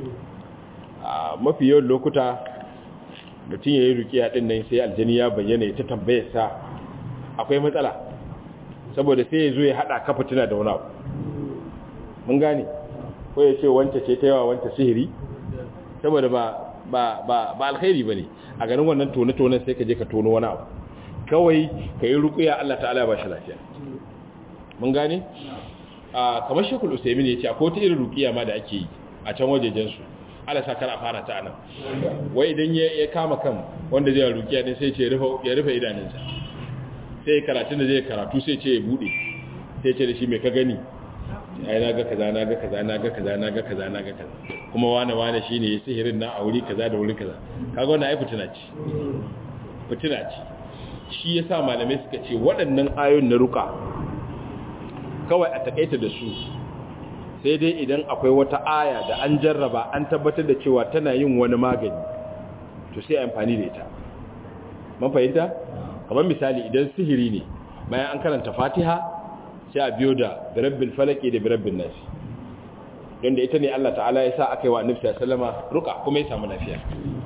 a mafi yawan lokuta mutum ya yi rukiya din nan sai aljani ya bayyana ya ta tambayar sa akwai matsala saboda sai ya zo ya haɗa kafa tuna da wani abu mun gane ko ya ce wance ce ta yawa wance sihiri saboda ba ba ba ba alkhairi bane a ganin wannan tone-tonen sai ka je ka tono wani abu kawai ka yi rukuya Allah ta'ala ya ba shi lafiya mun gane a kamar shekul usaimin ya ce akwai wata irin rukiya ma da ake yi a can wajejensu ala sa kar a fara ta anan wai idan ya kama kan wanda zai rukiya din sai ce ya rufe idanunsa sai karatun da zai karatu sai ce ya bude sai ce da shi mai ka gani ai na ga kaza na ga kaza na ga kaza na ga kaza na ga kaza kuma wane wane shine ya sihirin na a wuri kaza da wuri kaza kaga wannan ai fitina ce fitina ce shi yasa malamai suka ce waɗannan ayoyin na ruka kawai a takaita da su sai dai idan akwai wata aya da an jarraba an tabbatar da cewa tana yin wani magani to sai amfani da ita man fahimta kamar misali idan sihiri ne bayan an karanta fatiha sai a biyo da birabbin falaki da birabbin nasi don da ita ne Allah ta'ala ya sa aka yi wa annabi sallama ruka kuma ya samu lafiya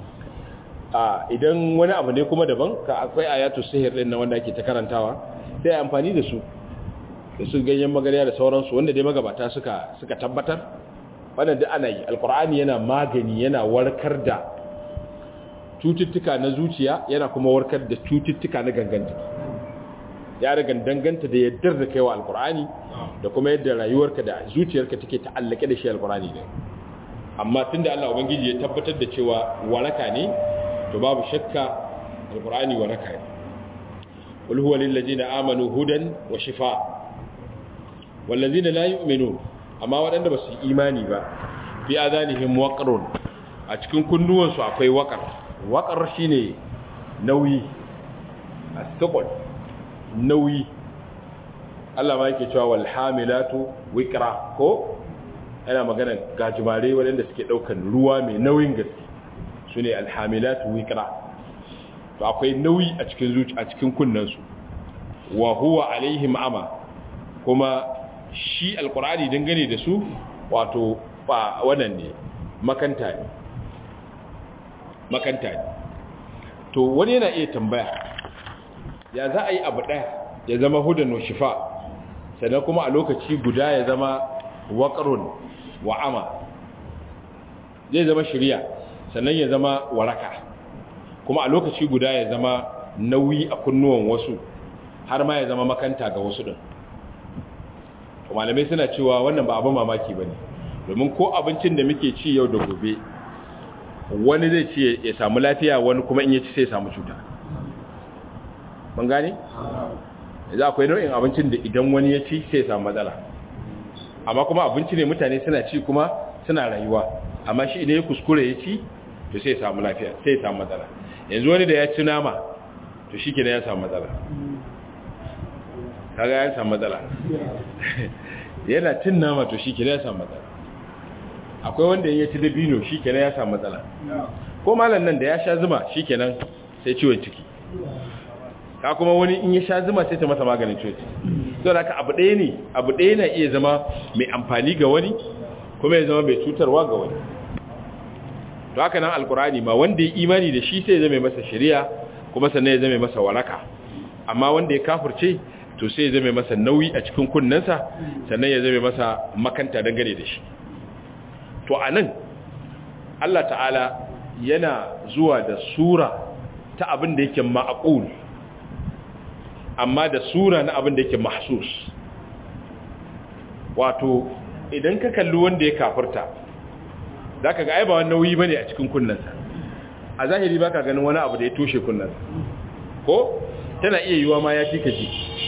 a idan wani abu ne kuma daban ka akwai ayatu sihir din na wanda ake ta karantawa sai amfani da su da su ganyen magariya da sauransu wanda dai magabata suka suka tabbatar wannan duk ana yi alqur'ani yana magani yana warkar da cututtuka na zuciya yana kuma warkar da cututtuka na gangan jiki ya riga danganta da yaddar da kaiwa alqur'ani da kuma yadda rayuwarka da zuciyarka take ta'allake da shi alqur'ani ne amma tunda Allah ubangiji ya tabbatar da cewa waraka ne to babu shakka alqur'ani waraka ne qul huwa lil ladina amanu hudan wa shifa wal ladina la yu'minun amma waɗanda ba su imani ba fi adanihim waqrun a cikin kunnuwan su akwai waqar waqar shine nauyi as-suqul nauyi Allah ma yake cewa wal hamilatu wiqra ko yana magana gajimare waɗanda suke ɗaukan ruwa mai nauyin gaske su ne alhamilatu wikra to akwai nauyi a cikin zuci a cikin kunnansu wa huwa alaihim ama kuma shi alkur'ani dangane da su wato ba wannan ne makanta ne makanta ne to wani yana iya tambaya ya za a yi abu ɗaya ya zama hudan wa shifa sannan kuma a lokaci guda ya zama waƙarun wa'ama zai zama shirya sannan ya zama waraka kuma a lokaci guda ya zama nauyi a kunnuwan wasu har ma ya zama makanta ga wasu ɗin malamai suna cewa wannan ba abin mamaki ba ne domin ko abincin da muke ci yau da gobe wani zai ci ya samu lafiya wani kuma in ya ci sai ya samu cuta ban gane? za akwai nau'in abincin da idan wani ya ci sai ya samu matsala amma kuma abinci ne mutane suna ci kuma suna rayuwa amma shi idan ya kuskure ya ci to sai ya samu lafiya sai ya samu matsala yanzu wani da ya ci nama to shi kenan ya samu matsala kaga ya samu matsala yana cin nama to shi kenan ya samu matsala akwai wanda ya ci dabino shi kenan ya samu matsala ko malam nan da ya sha zuma shi kenan sai ciwon ciki ka kuma wani in ya sha zuma sai ta masa maganin ciwon ciki so da abu ɗaya ne abu ɗaya na iya zama mai amfani ga wani kuma ya zama mai cutarwa ga wani to haka nan alkurani ma wanda ya imani da shi sai ya zama masa shari'a kuma sannan ya zama masa waraka amma wanda ya kafirce to sai ya zama masa nauyi a cikin kunnensa sannan ya zama masa makanta dangane da shi to a nan Allah ta'ala yana zuwa da sura ta abin da yake ma'aqul amma da sura na abin da yake mahsus wato idan ka kalli wanda ya kafirta za ka ga ai ba wani nauyi ba ne a cikin kunnansa a zahiri ba ka ganin wani abu da ya toshe kunnansa ko tana iya yiwa ma ya fi ka ji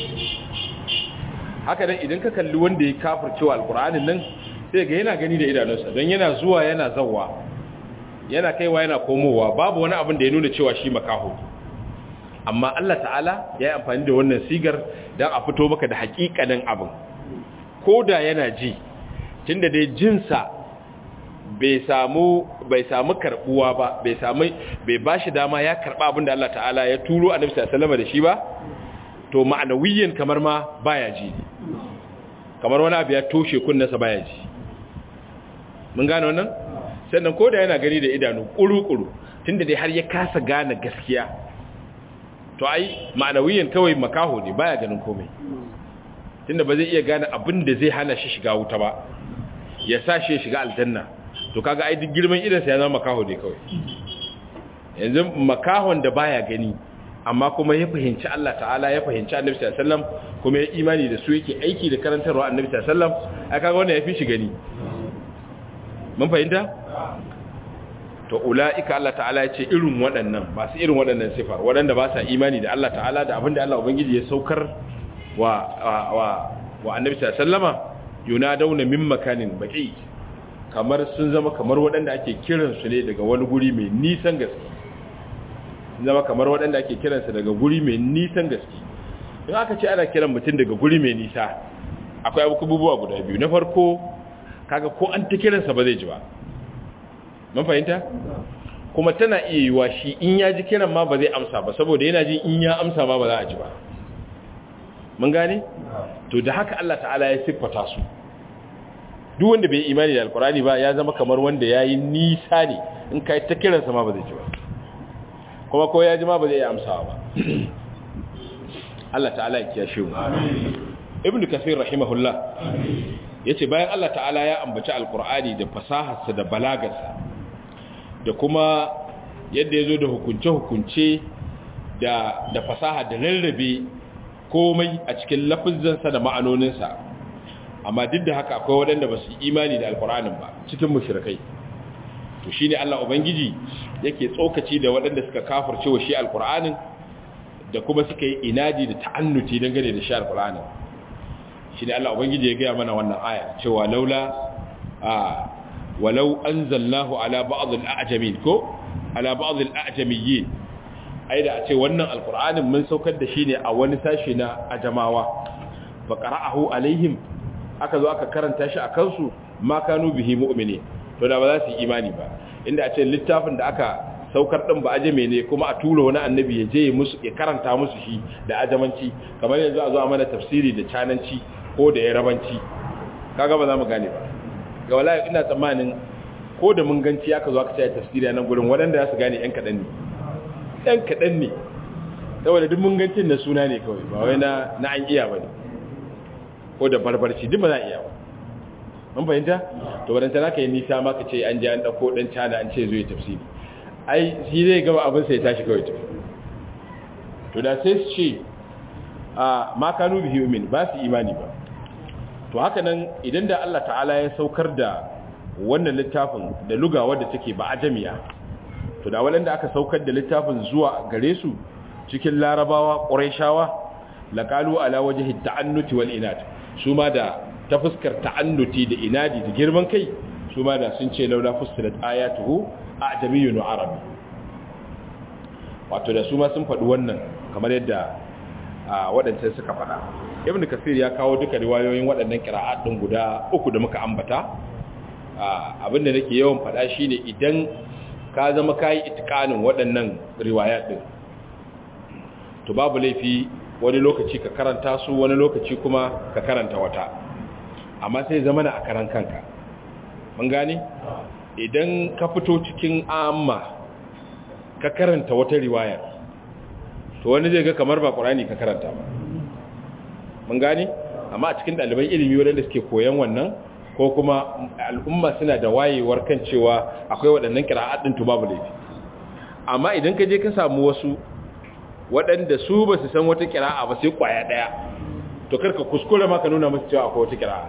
haka dan idan ka kalli wanda ya kafircewa alkur'anin nan sai ga yana gani da idanunsa don yana zuwa yana zawwa yana kaiwa yana komowa babu wani abin da ya nuna cewa shi makaho amma Allah ta'ala ya yi amfani da wannan sigar don a fito maka da hakikanin abin ko da yana ji tunda dai jinsa bai samu bai samu karbuwa ba bai samu bai bashi dama ya karba abin da Allah ta'ala ya turo annabi sallallahu alaihi da shi ba to ma'anawiyin kamar ma baya ji kamar wani abu ya toshe kunnensa baya ji mun gane wannan sannan ko da yana gani da idanu kuru-kuru tunda dai har ya kasa gane gaskiya to ai ma'anawiyin kawai makaho ne baya ganin komai tunda ba zai iya gane abin da zai hana shi shiga wuta ba ya sa shi shiga aljanna to kaga ai duk girman idansa ya zama makaho ne kawai yanzu makahon da baya gani amma kuma ya fahimci Allah ta'ala ya fahimci Annabi sallallahu alaihi wasallam kuma ya imani da su yake aiki da karantarwa Annabi sallallahu alaihi wasallam ai kaga wannan yafi shi gani mun fahimta to ulaika Allah ta'ala ya ce irin waɗannan ba su irin waɗannan sifar waɗanda ba sa imani da Allah ta'ala da abinda Allah ubangiji ya saukar wa wa wa Annabi sallallahu alaihi wasallama yunadawna min makanin baqi kamar sun zama kamar waɗanda ake kiransu ne daga wani guri mai nisan gaske zama kamar waɗanda ake kiransa daga guri mai nisan gaske in aka ce ana kiran mutum daga guri mai nisa akwai abubuwa guda biyu na farko kaga ko an ta kiransa ba zai ji ba mun fahimta kuma tana iya yiwa shi in ya ji kiran ma ba zai amsa ba saboda yana ji in ya amsa ma ba za a ji ba mun gane to da haka Allah ta'ala ya siffata su duk wanda bai imani da alkurani ba ya zama kamar wanda ya yi nisa ne in ka yi ta kiransa ma ba zai ji ba kuma ko ya ji ma ba zai iya amsawa ba Allah ta'ala ya kiyashe mu ibnu kasir rahimahullah yace bayan Allah ta'ala ya ambaci alkur'ani da fasaharsa da balagarsa da kuma yadda ya zo da hukunce-hukunce da da fasaha da rarrabe komai a cikin lafizansa da ma'anoninsa amma duk da haka akwai waɗanda ba su imani da alkur'anin ba cikin mushrikai to shine Allah ubangiji yake tsokaci da waɗanda suka kafirce wa shi alkur'anin da kuma suka yi inadi da ta'annuti dangane da shi alkur'anin shine Allah ubangiji ya gaya mana wannan aya cewa laula a walau anzalnahu ala ba'd al-a'jamin ko ala ba'd al-a'jamiyyin ai da a ce wannan alkur'anin mun saukar da shi ne a wani sashi na ajamawa fa qara'ahu alaihim aka zo aka karanta shi a kansu ma kanu bihi mu'mini to da ba za su yi imani ba inda a ce littafin da aka saukar din ba ajame ne kuma a tura wani annabi ya je musu ya karanta musu shi da ajamanci kamar yanzu a zo a mana tafsiri da cananci ko da yarabanci kaga ba za mu gane ba ga wallahi ina tsammanin ko da mun ganci aka zo aka ce tafsiri a nan gurin waɗanda za su gane yan kaɗan ne yan kaɗan ne saboda duk mun gancin na suna ne kawai ba wai na na an iya ba ne ko da barbarci duk ba za a iya ba mun fahimta to wadanta za ka yi nisa maka ce an je an ɗauko ɗan cana an ce zuwa tafsiri ai shi zai gaba abin sai tashi kawai tafi to da sai su ce a makanu bihi umin ba su imani ba to haka nan idan da Allah ta'ala ya saukar da wannan littafin da luga wadda take ba ajamiya to da waɗanda aka saukar da littafin zuwa gare su cikin larabawa ƙurayshawa laqalu ala wajhi ta'annuti wal inad su ma da ta fuskar ta'annuti da inadi da girman kai su ma da sun ce laula fussilat ayatuhu a'jamiyyun wa arabi wato da su ma sun faɗi wannan kamar yadda waɗancan suka faɗa ibn kasir ya kawo duka riwayoyin waɗannan kira'at ɗin guda uku da muka ambata abinda nake yawan faɗa shine idan ka zama kayi itikanin waɗannan riwayat ɗin to babu laifi wani lokaci ka karanta su wani lokaci kuma ka karanta wata amma sai zama na a karan kanka mun gane idan ka fito cikin amma ka karanta wata riwayar to wani zai ga kamar ba ƙurani ka karanta ba mun gane amma a cikin ɗaliban ilimi waɗanda suke koyan wannan ko kuma al'umma suna da wayewar kan cewa akwai waɗannan kira'aɗin to babu laifi amma idan ka je ka samu wasu waɗanda su ba su san wata kira'a ba sai ƙwaya ɗaya to karka kuskure ma ka nuna musu cewa akwai wata kira'a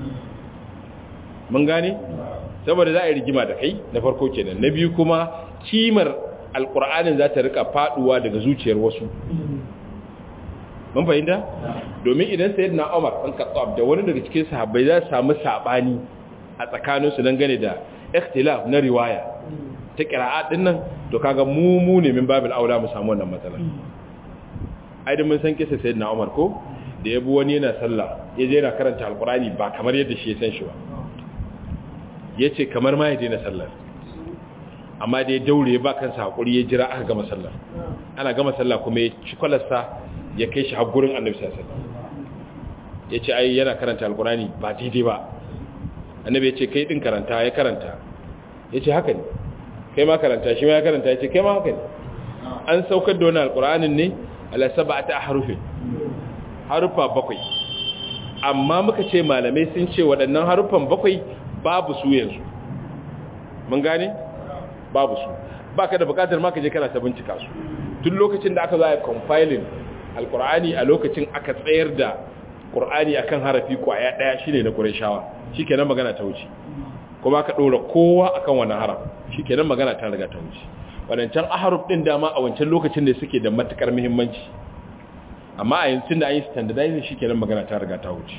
mun gane saboda za a yi rigima da kai na farko kenan na biyu kuma kimar alƙur'anin za ta rika faɗuwa daga zuciyar wasu mun fahimta domin idan sayyidina Umar ɗan Khattab da wani daga cikin sahabbai za su samu sabani a tsakaninsu dangane da ikhtilaf na riwaya ta qira'at din nan to kaga mu mu ne min babil aula mu samu wannan matsala ai da mun san kisa sayyidina Umar ko da yabi wani yana sallah ya je yana karanta alqurani ba kamar yadda shi ya san shi ba yace kamar ma ya daina sallar amma da ya daure ba kansa hakuri ya jira aka gama sallar ana gama sallah kuma ya ci kwalarsa ya kai shi har gurin annabi sallallahu alaihi wasallam yace ai yana karanta alqurani ba daidai ba annabi yace kai din karanta ya karanta yace haka ne kai ma karanta shi ma ya karanta yace kai ma haka ne an saukar da wannan alquranin ne ala sab'ati ahrufin harufa bakwai amma muka ce malamai sun ce waɗannan harufan bakwai babu su yanzu mun gane babu su baka da bukatar ma ka je kana ta bincika su tun lokacin da aka zo a compiling alqur'ani a lokacin aka tsayar da qur'ani akan harafi kwaya daya shine na qurayshawa shikenan magana ta wuce kuma aka dora kowa akan wannan haraf shikenan magana ta riga ta wuce wadancan ahruf din dama a wancan lokacin da suke da matukar muhimmanci amma a yanzu da an yi standardizing shikenan magana ta riga ta wuce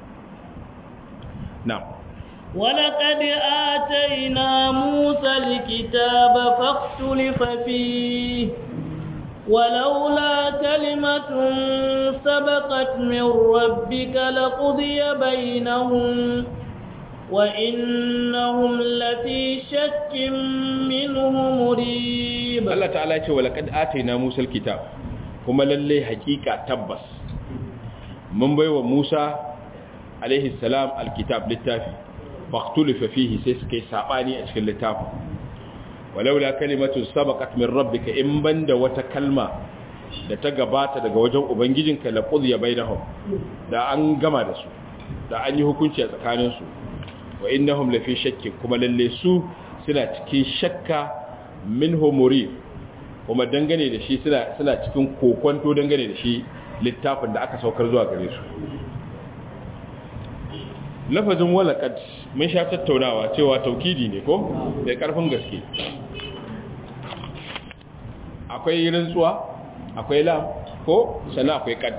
na'am ولقد آتينا موسى الكتاب فاختلف فيه ولولا كلمة سبقت من ربك لقضي بينهم وإنهم لفي شك منه مريب الله تعالى يقول ولقد آتينا موسى الكتاب kuma lalle hakika tabbas mun baiwa Musa alaihi salam alkitab littafi faqtulifa fihi sai suka yi sabani a cikin littafin walaula kalimatu sabaqat min rabbika in banda wata kalma da ta gabata daga wajen ubangijinka la qudiya bainahum da an gama da su da an yi hukunci a tsakanin su wa innahum la fi shakkin kuma lalle su suna cikin shakka minhu murib kuma dangane da shi suna suna cikin kokonto dangane da shi littafin da aka saukar zuwa gare su lafazin walaqad mun sha tattaunawa cewa taukidi ne ko mai karfin gaske akwai rantsuwa akwai lam ko sannan akwai qad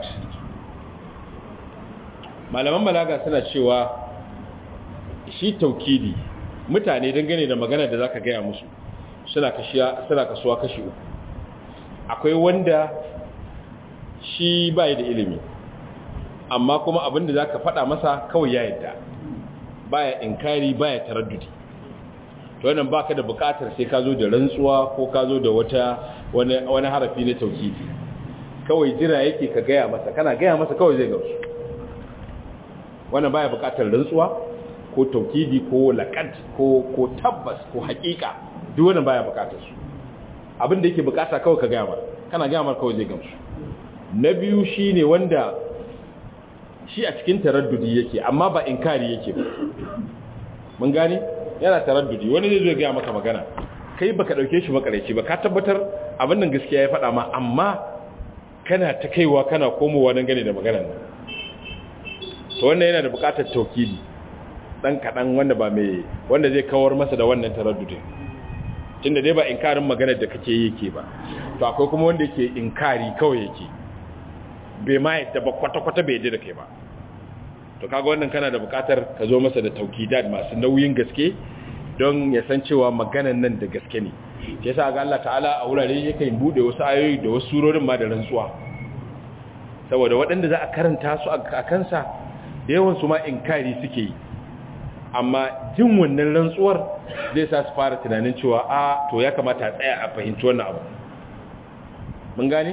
malaman balaga suna cewa shi taukidi mutane dangane da magana da zaka gaya musu suna kashiya suna kasuwa kashi uku akwai wanda shi bai da ilimi amma kuma abinda zaka faɗa masa kawai ya yadda baya inkari baya taraddudi to wannan baka da buƙatar sai ka zo da rantsuwa ko ka zo da wata wani wani harafi na tauhidi kawai jira yake ka gaya masa kana gaya masa kawai zai gamsu wannan baya buƙatar rantsuwa ko tauhidi ko laqad ko ko tabbas ko haƙiƙa duk wannan baya buƙatar su abin da yake buƙata kawai ka gaya masa kana gaya masa kawai zai gamsu na biyu shine wanda shi a cikin taraddudi yake amma ba inkari yake ba mun gane yana taraddudi wani zai zo ga maka magana kai baka dauke shi makareci ba ka tabbatar abin nan gaskiya ya faɗa ma amma kana ta kaiwa kana komowa don gane da maganar nan to wannan yana da buƙatar taukidi dan kadan wanda ba mai wanda zai kawar masa da wannan taraddudin tunda dai ba inkarin maganar da kake yi yake ba to akwai kuma wanda yake inkari kawai yake bai ma yadda ba kwata-kwata bai yadda da kai ba to kaga wannan kana da bukatar ka zo masa da taukidat masu nauyin gaske don ya san cewa maganan nan da gaske ne shi yasa ga Allah ta'ala a wurare yake bude wasu ayoyi da wasu surorin ma da rantsuwa saboda waɗanda za a karanta su a kansa da yawan su ma inkari suke yi amma jin wannan rantsuwar zai sa su fara tunanin cewa a to ya kamata a tsaya a fahimci wannan abu mun gane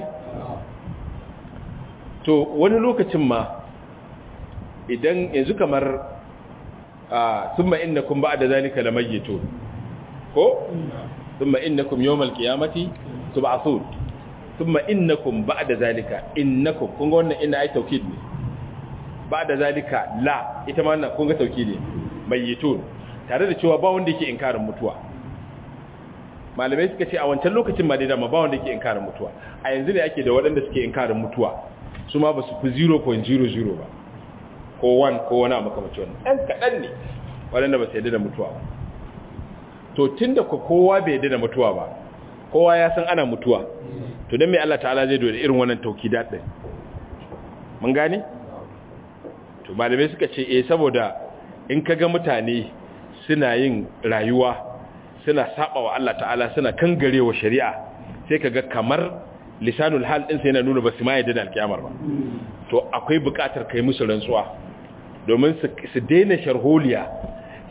to wani lokacin ma idan yanzu kamar a summa innakum ba'da zalika lamayyitun ko summa innakum yawmal qiyamati tub'athun summa innakum ba'da zalika innakum kun ga wannan inna ai taukid ne ba'da zalika la ita ma wannan kun ga taukid ne mayyitun tare da cewa ba wanda yake inkarin mutuwa malamai suka ce a wancan lokacin ma dai dama ba wanda yake inkarin mutuwa a yanzu ne ake da waɗanda suke inkarin mutuwa su ma ba su fi 0.00 ba ko 1 ko wani a makamacin wani ɗan kaɗan ne waɗanda ba su yadda da mutuwa ba to tun da kowa bai yadda da mutuwa ba kowa ya san ana mutuwa to don mai Allah ta'ala zai dole irin wannan tauki daɗin mun gane? to malamai suka ce eh saboda in ka ga mutane suna yin rayuwa suna saba wa Allah ta'ala suna kangarewa shari'a sai ka ga kamar lisanul hal ɗinsa yana nuna ba su ma yadda da alkiyamar ba to akwai buƙatar kai musu rantsuwa domin su daina sharholiya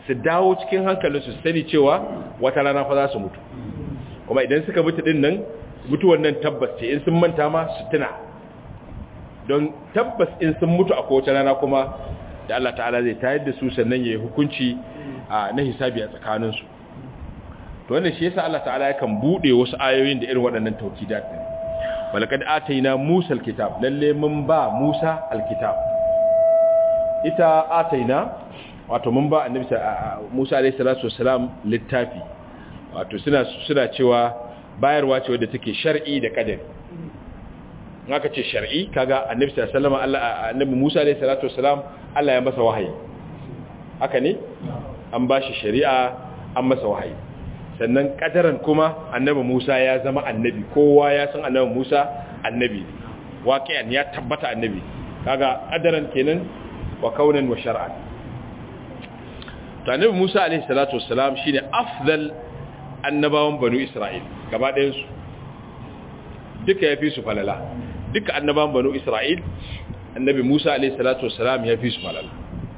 su dawo cikin hankalinsu su sani cewa wata rana fa za su mutu kuma idan suka mutu din nan mutuwan nan tabbas ce in sun manta ma su tuna don tabbas in sun mutu a kowace rana kuma da Allah ta'ala zai tayar da su sannan ya yi hukunci na hisabi a tsakaninsu to wannan shi yasa Allah ta'ala yakan bude wasu ayoyin da irin waɗannan taukidat din walaqad atayna Musa alkitab lalle mun ba Musa alkitab ita atayna wato mun ba annabi Musa alayhi salatu wassalam littafi wato suna suna cewa bayarwa ce wadda take shar'i da kadari aka ce shar'i kaga annabi sallallahu alaihi wasallam Allah annabi Musa alayhi salatu wassalam Allah ya masa wahayi haka ne an bashi shari'a an masa wahayi sannan kadaran kuma annabi Musa ya zama annabi kowa ya san annabi Musa annabi waqi'an ya tabbata annabi kaga kadaran kenan wa kaunan wa shar'an to annabi Musa alaihi salatu wassalam shine afdal annabawan banu Isra'il gaba ɗayan su duka yafi su falala duka annabawan banu Isra'il annabi Musa alaihi salatu wassalam yafi su falala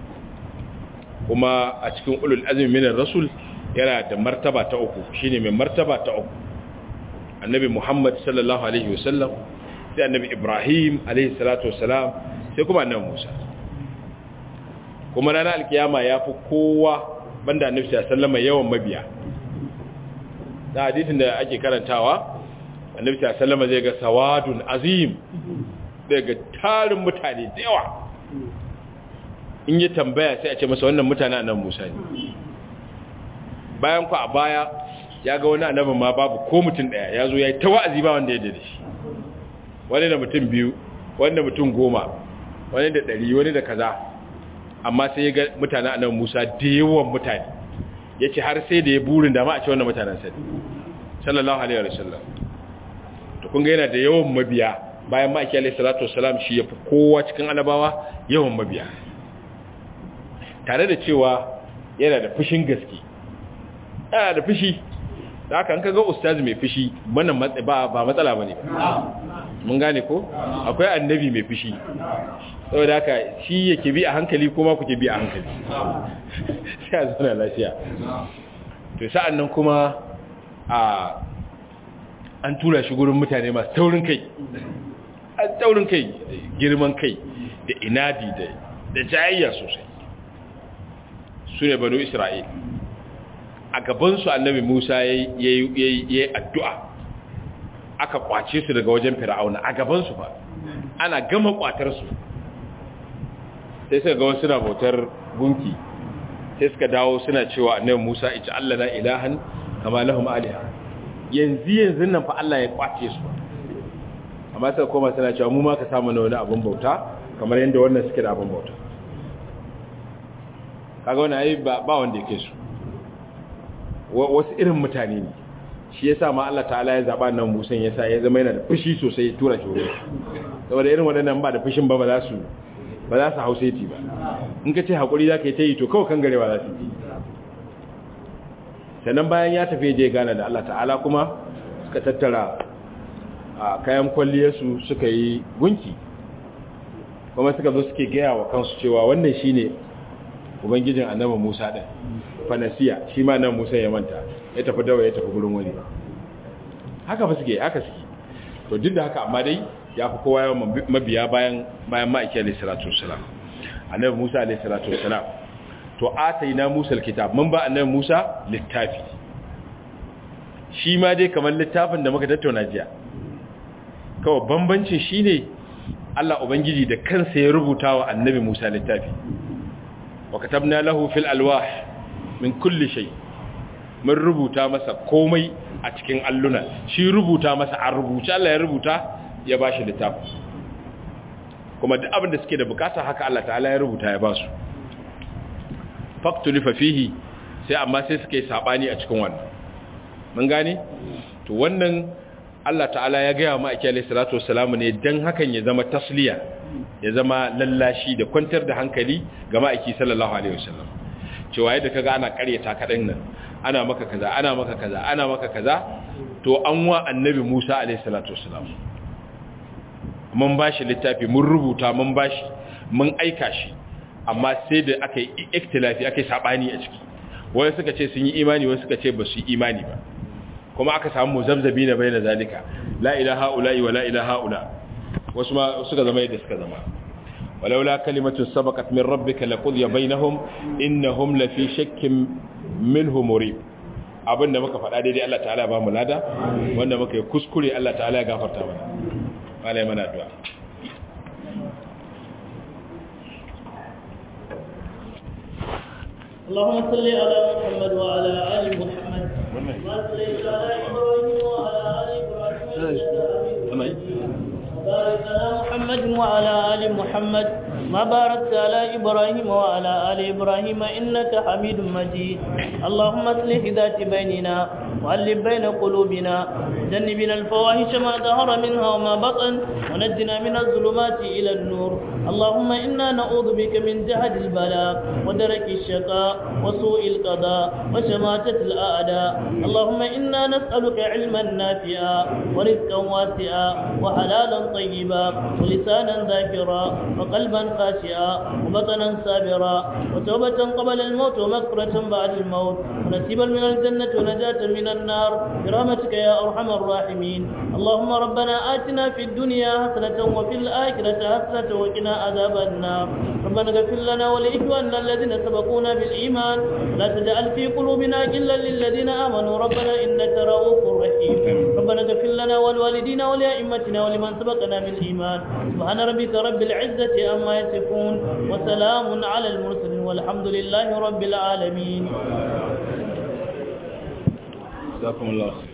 kuma a cikin ulul azmi minar rasul yana da martaba ta uku shine mai martaba ta uku annabi Muhammad sallallahu alaihi wasallam sai annabi Ibrahim alaihi salatu wassalam sai kuma annabi Musa kuma ranar alkiyama ya fi kowa banda annabi sallallahu alaihi yawan mabiya da hadisin da ake karantawa annabi sallallahu alaihi zai ga sawadun azim zai ga tarin mutane da yawa in yi tambaya sai a ce masa wannan mutane annabi Musa ne bayan ku a baya ya ga wani annabin ma babu ko mutum daya ya zo ya yi ta wa'azi ba wanda ya da shi wani da mutum biyu wani da mutum goma wani da ɗari wani da kaza amma sai ya ga mutanen annabi Musa da yawan mutane ya ce har sai da ya burin da ma a ce wannan mutanen sani sallallahu alaihi wa sallam to kun ga yana da yawan mabiya bayan ma alaihi salatu wassalam shi ya fi kowa cikin annabawa yawan mabiya tare da cewa yana da fushin gaske yana da fushi da haka an kaga ustazi mai fushi wannan ba ba matsala bane mun gane ko akwai annabi mai fushi saboda haka shi yake bi a hankali kuma kuke bi a hankali sai a zauna lafiya to sa'an nan kuma a an tura shi gurin mutane masu taurin kai an taurin kai girman kai da inadi da da jayayya sosai su ne banu isra'il a gabansu annabi musa ya yi addu'a aka kwace su daga wajen fir'auna a gabansu ba ana gama kwatarsu sai suka ga wasu suna bautar gunki sai suka dawo suna cewa annabi musa ita allah na ilahan kama lahum aliha yanzu yanzu nan fa allah ya kwace su amma suka koma suna cewa mu ma ka samu na wani abin bauta kamar yadda wannan suke da abin bauta kaga wani ayi ba wanda ya kai su wasu irin mutane ne shi yasa ma Allah ta'ala ya zaba nan Musa yasa ya zama yana da fushi sosai ya tura shi wurin saboda irin waɗannan ba da fushin ba ba za su ba za su hause ti ba in ka ce hakuri za ka yi ta yi to kawai kan garewa za su yi sannan bayan ya tafi je gana da Allah ta'ala kuma suka tattara a kayan kwalliyarsu suka yi gunki kuma suka zo suke gaya wa kansu cewa wannan shine ubangijin annabi Musa din fanasiya shi ma nan Musa ya manta ya tafi dawa ya tafi gurin wani haka fa suke haka suke to duk da haka amma dai ya fi kowa yawan mabiya bayan bayan ma'aiki alayhi salatu wassalam annabi Musa alayhi salatu wassalam to ataina Musa alkitab mun ba annabi Musa littafi shi ma dai kamar littafin da muka tattauna jiya kawai bambancin shine Allah ubangiji da kansa ya rubuta wa annabi Musa littafi وكتبنا له في الألواح من كل شيء mun rubuta masa komai a cikin alluna shi rubuta masa a rubuce Allah ya rubuta ya bashi littafi kuma duk abin da suke da bukata haka Allah ta'ala ya rubuta ya basu faktulifa fihi sai amma sai suke sabani a cikin wannan mun gane to wannan Allah ta'ala ya gaya ma akiyar salatu wassalamu ne dan hakan ya zama tasliya ya zama lallashi da kwantar da hankali ga ma'aiki sallallahu alaihi wasallam cewa yadda kaga ana karyata kadan nan ana maka kaza ana maka kaza ana maka kaza to an wa annabi Musa alaihi salatu wasallam mun bashi littafi mun rubuta mun bashi mun aika shi amma sai da aka yi ikhtilafi aka yi sabani a ciki wai suka ce sun yi imani wai suka ce ba su yi imani ba kuma aka samu muzabzabi na bai na zalika la ilaha ula'i wa la ilaha ula wasu ma suka zama yadda suka zama walaula kalimatu sabaqat min rabbika laqudiya bainahum innahum lafi shakkin minhu murib abinda muka faɗa daidai Allah ta'ala ba mu lada wanda muka yi kuskure Allah ta'ala ya gafarta mana malai mana addu'a اللهم صل على محمد وعلى ال محمد كما صليت على ابراهيم وعلى ال ابراهيم بارك على محمد وعلى ال محمد ما باركت على ابراهيم وعلى ال ابراهيم انك حميد مجيد اللهم اصلح ذات بيننا وألف بين قلوبنا جنبنا الفواحش ما ظهر منها وما بطن ونجنا من الظلمات إلى النور اللهم إنا نعوذ بك من جهد البلاء ودرك الشقاء وسوء القضاء وشماتة الأعداء اللهم إنا نسألك علما نافعا ورزقا واسعا وحلالا طيبا ولسانا ذاكرا وقلبا خاشعا وبطنا صابرا وتوبة قبل الموت ومغفرة بعد الموت ونسيبا من الجنة ونجاة من النار برحمتك يا أرحم الراحمين اللهم ربنا آتنا في الدنيا حسنة وفي الآخرة حسنة وقنا عذاب النار ربنا اغفر لنا ولإخواننا الذين سبقونا بالإيمان ولا تجعل في قلوبنا غلا للذين آمنوا ربنا إنك رؤوف رحيم ربنا اغفر لنا ولوالدينا ولأئمتنا ولمن سبقنا بالإيمان سبحان ربك رب العزة عما يصفون وسلام على المرسلين والحمد لله رب العالمين جزاكم الله خير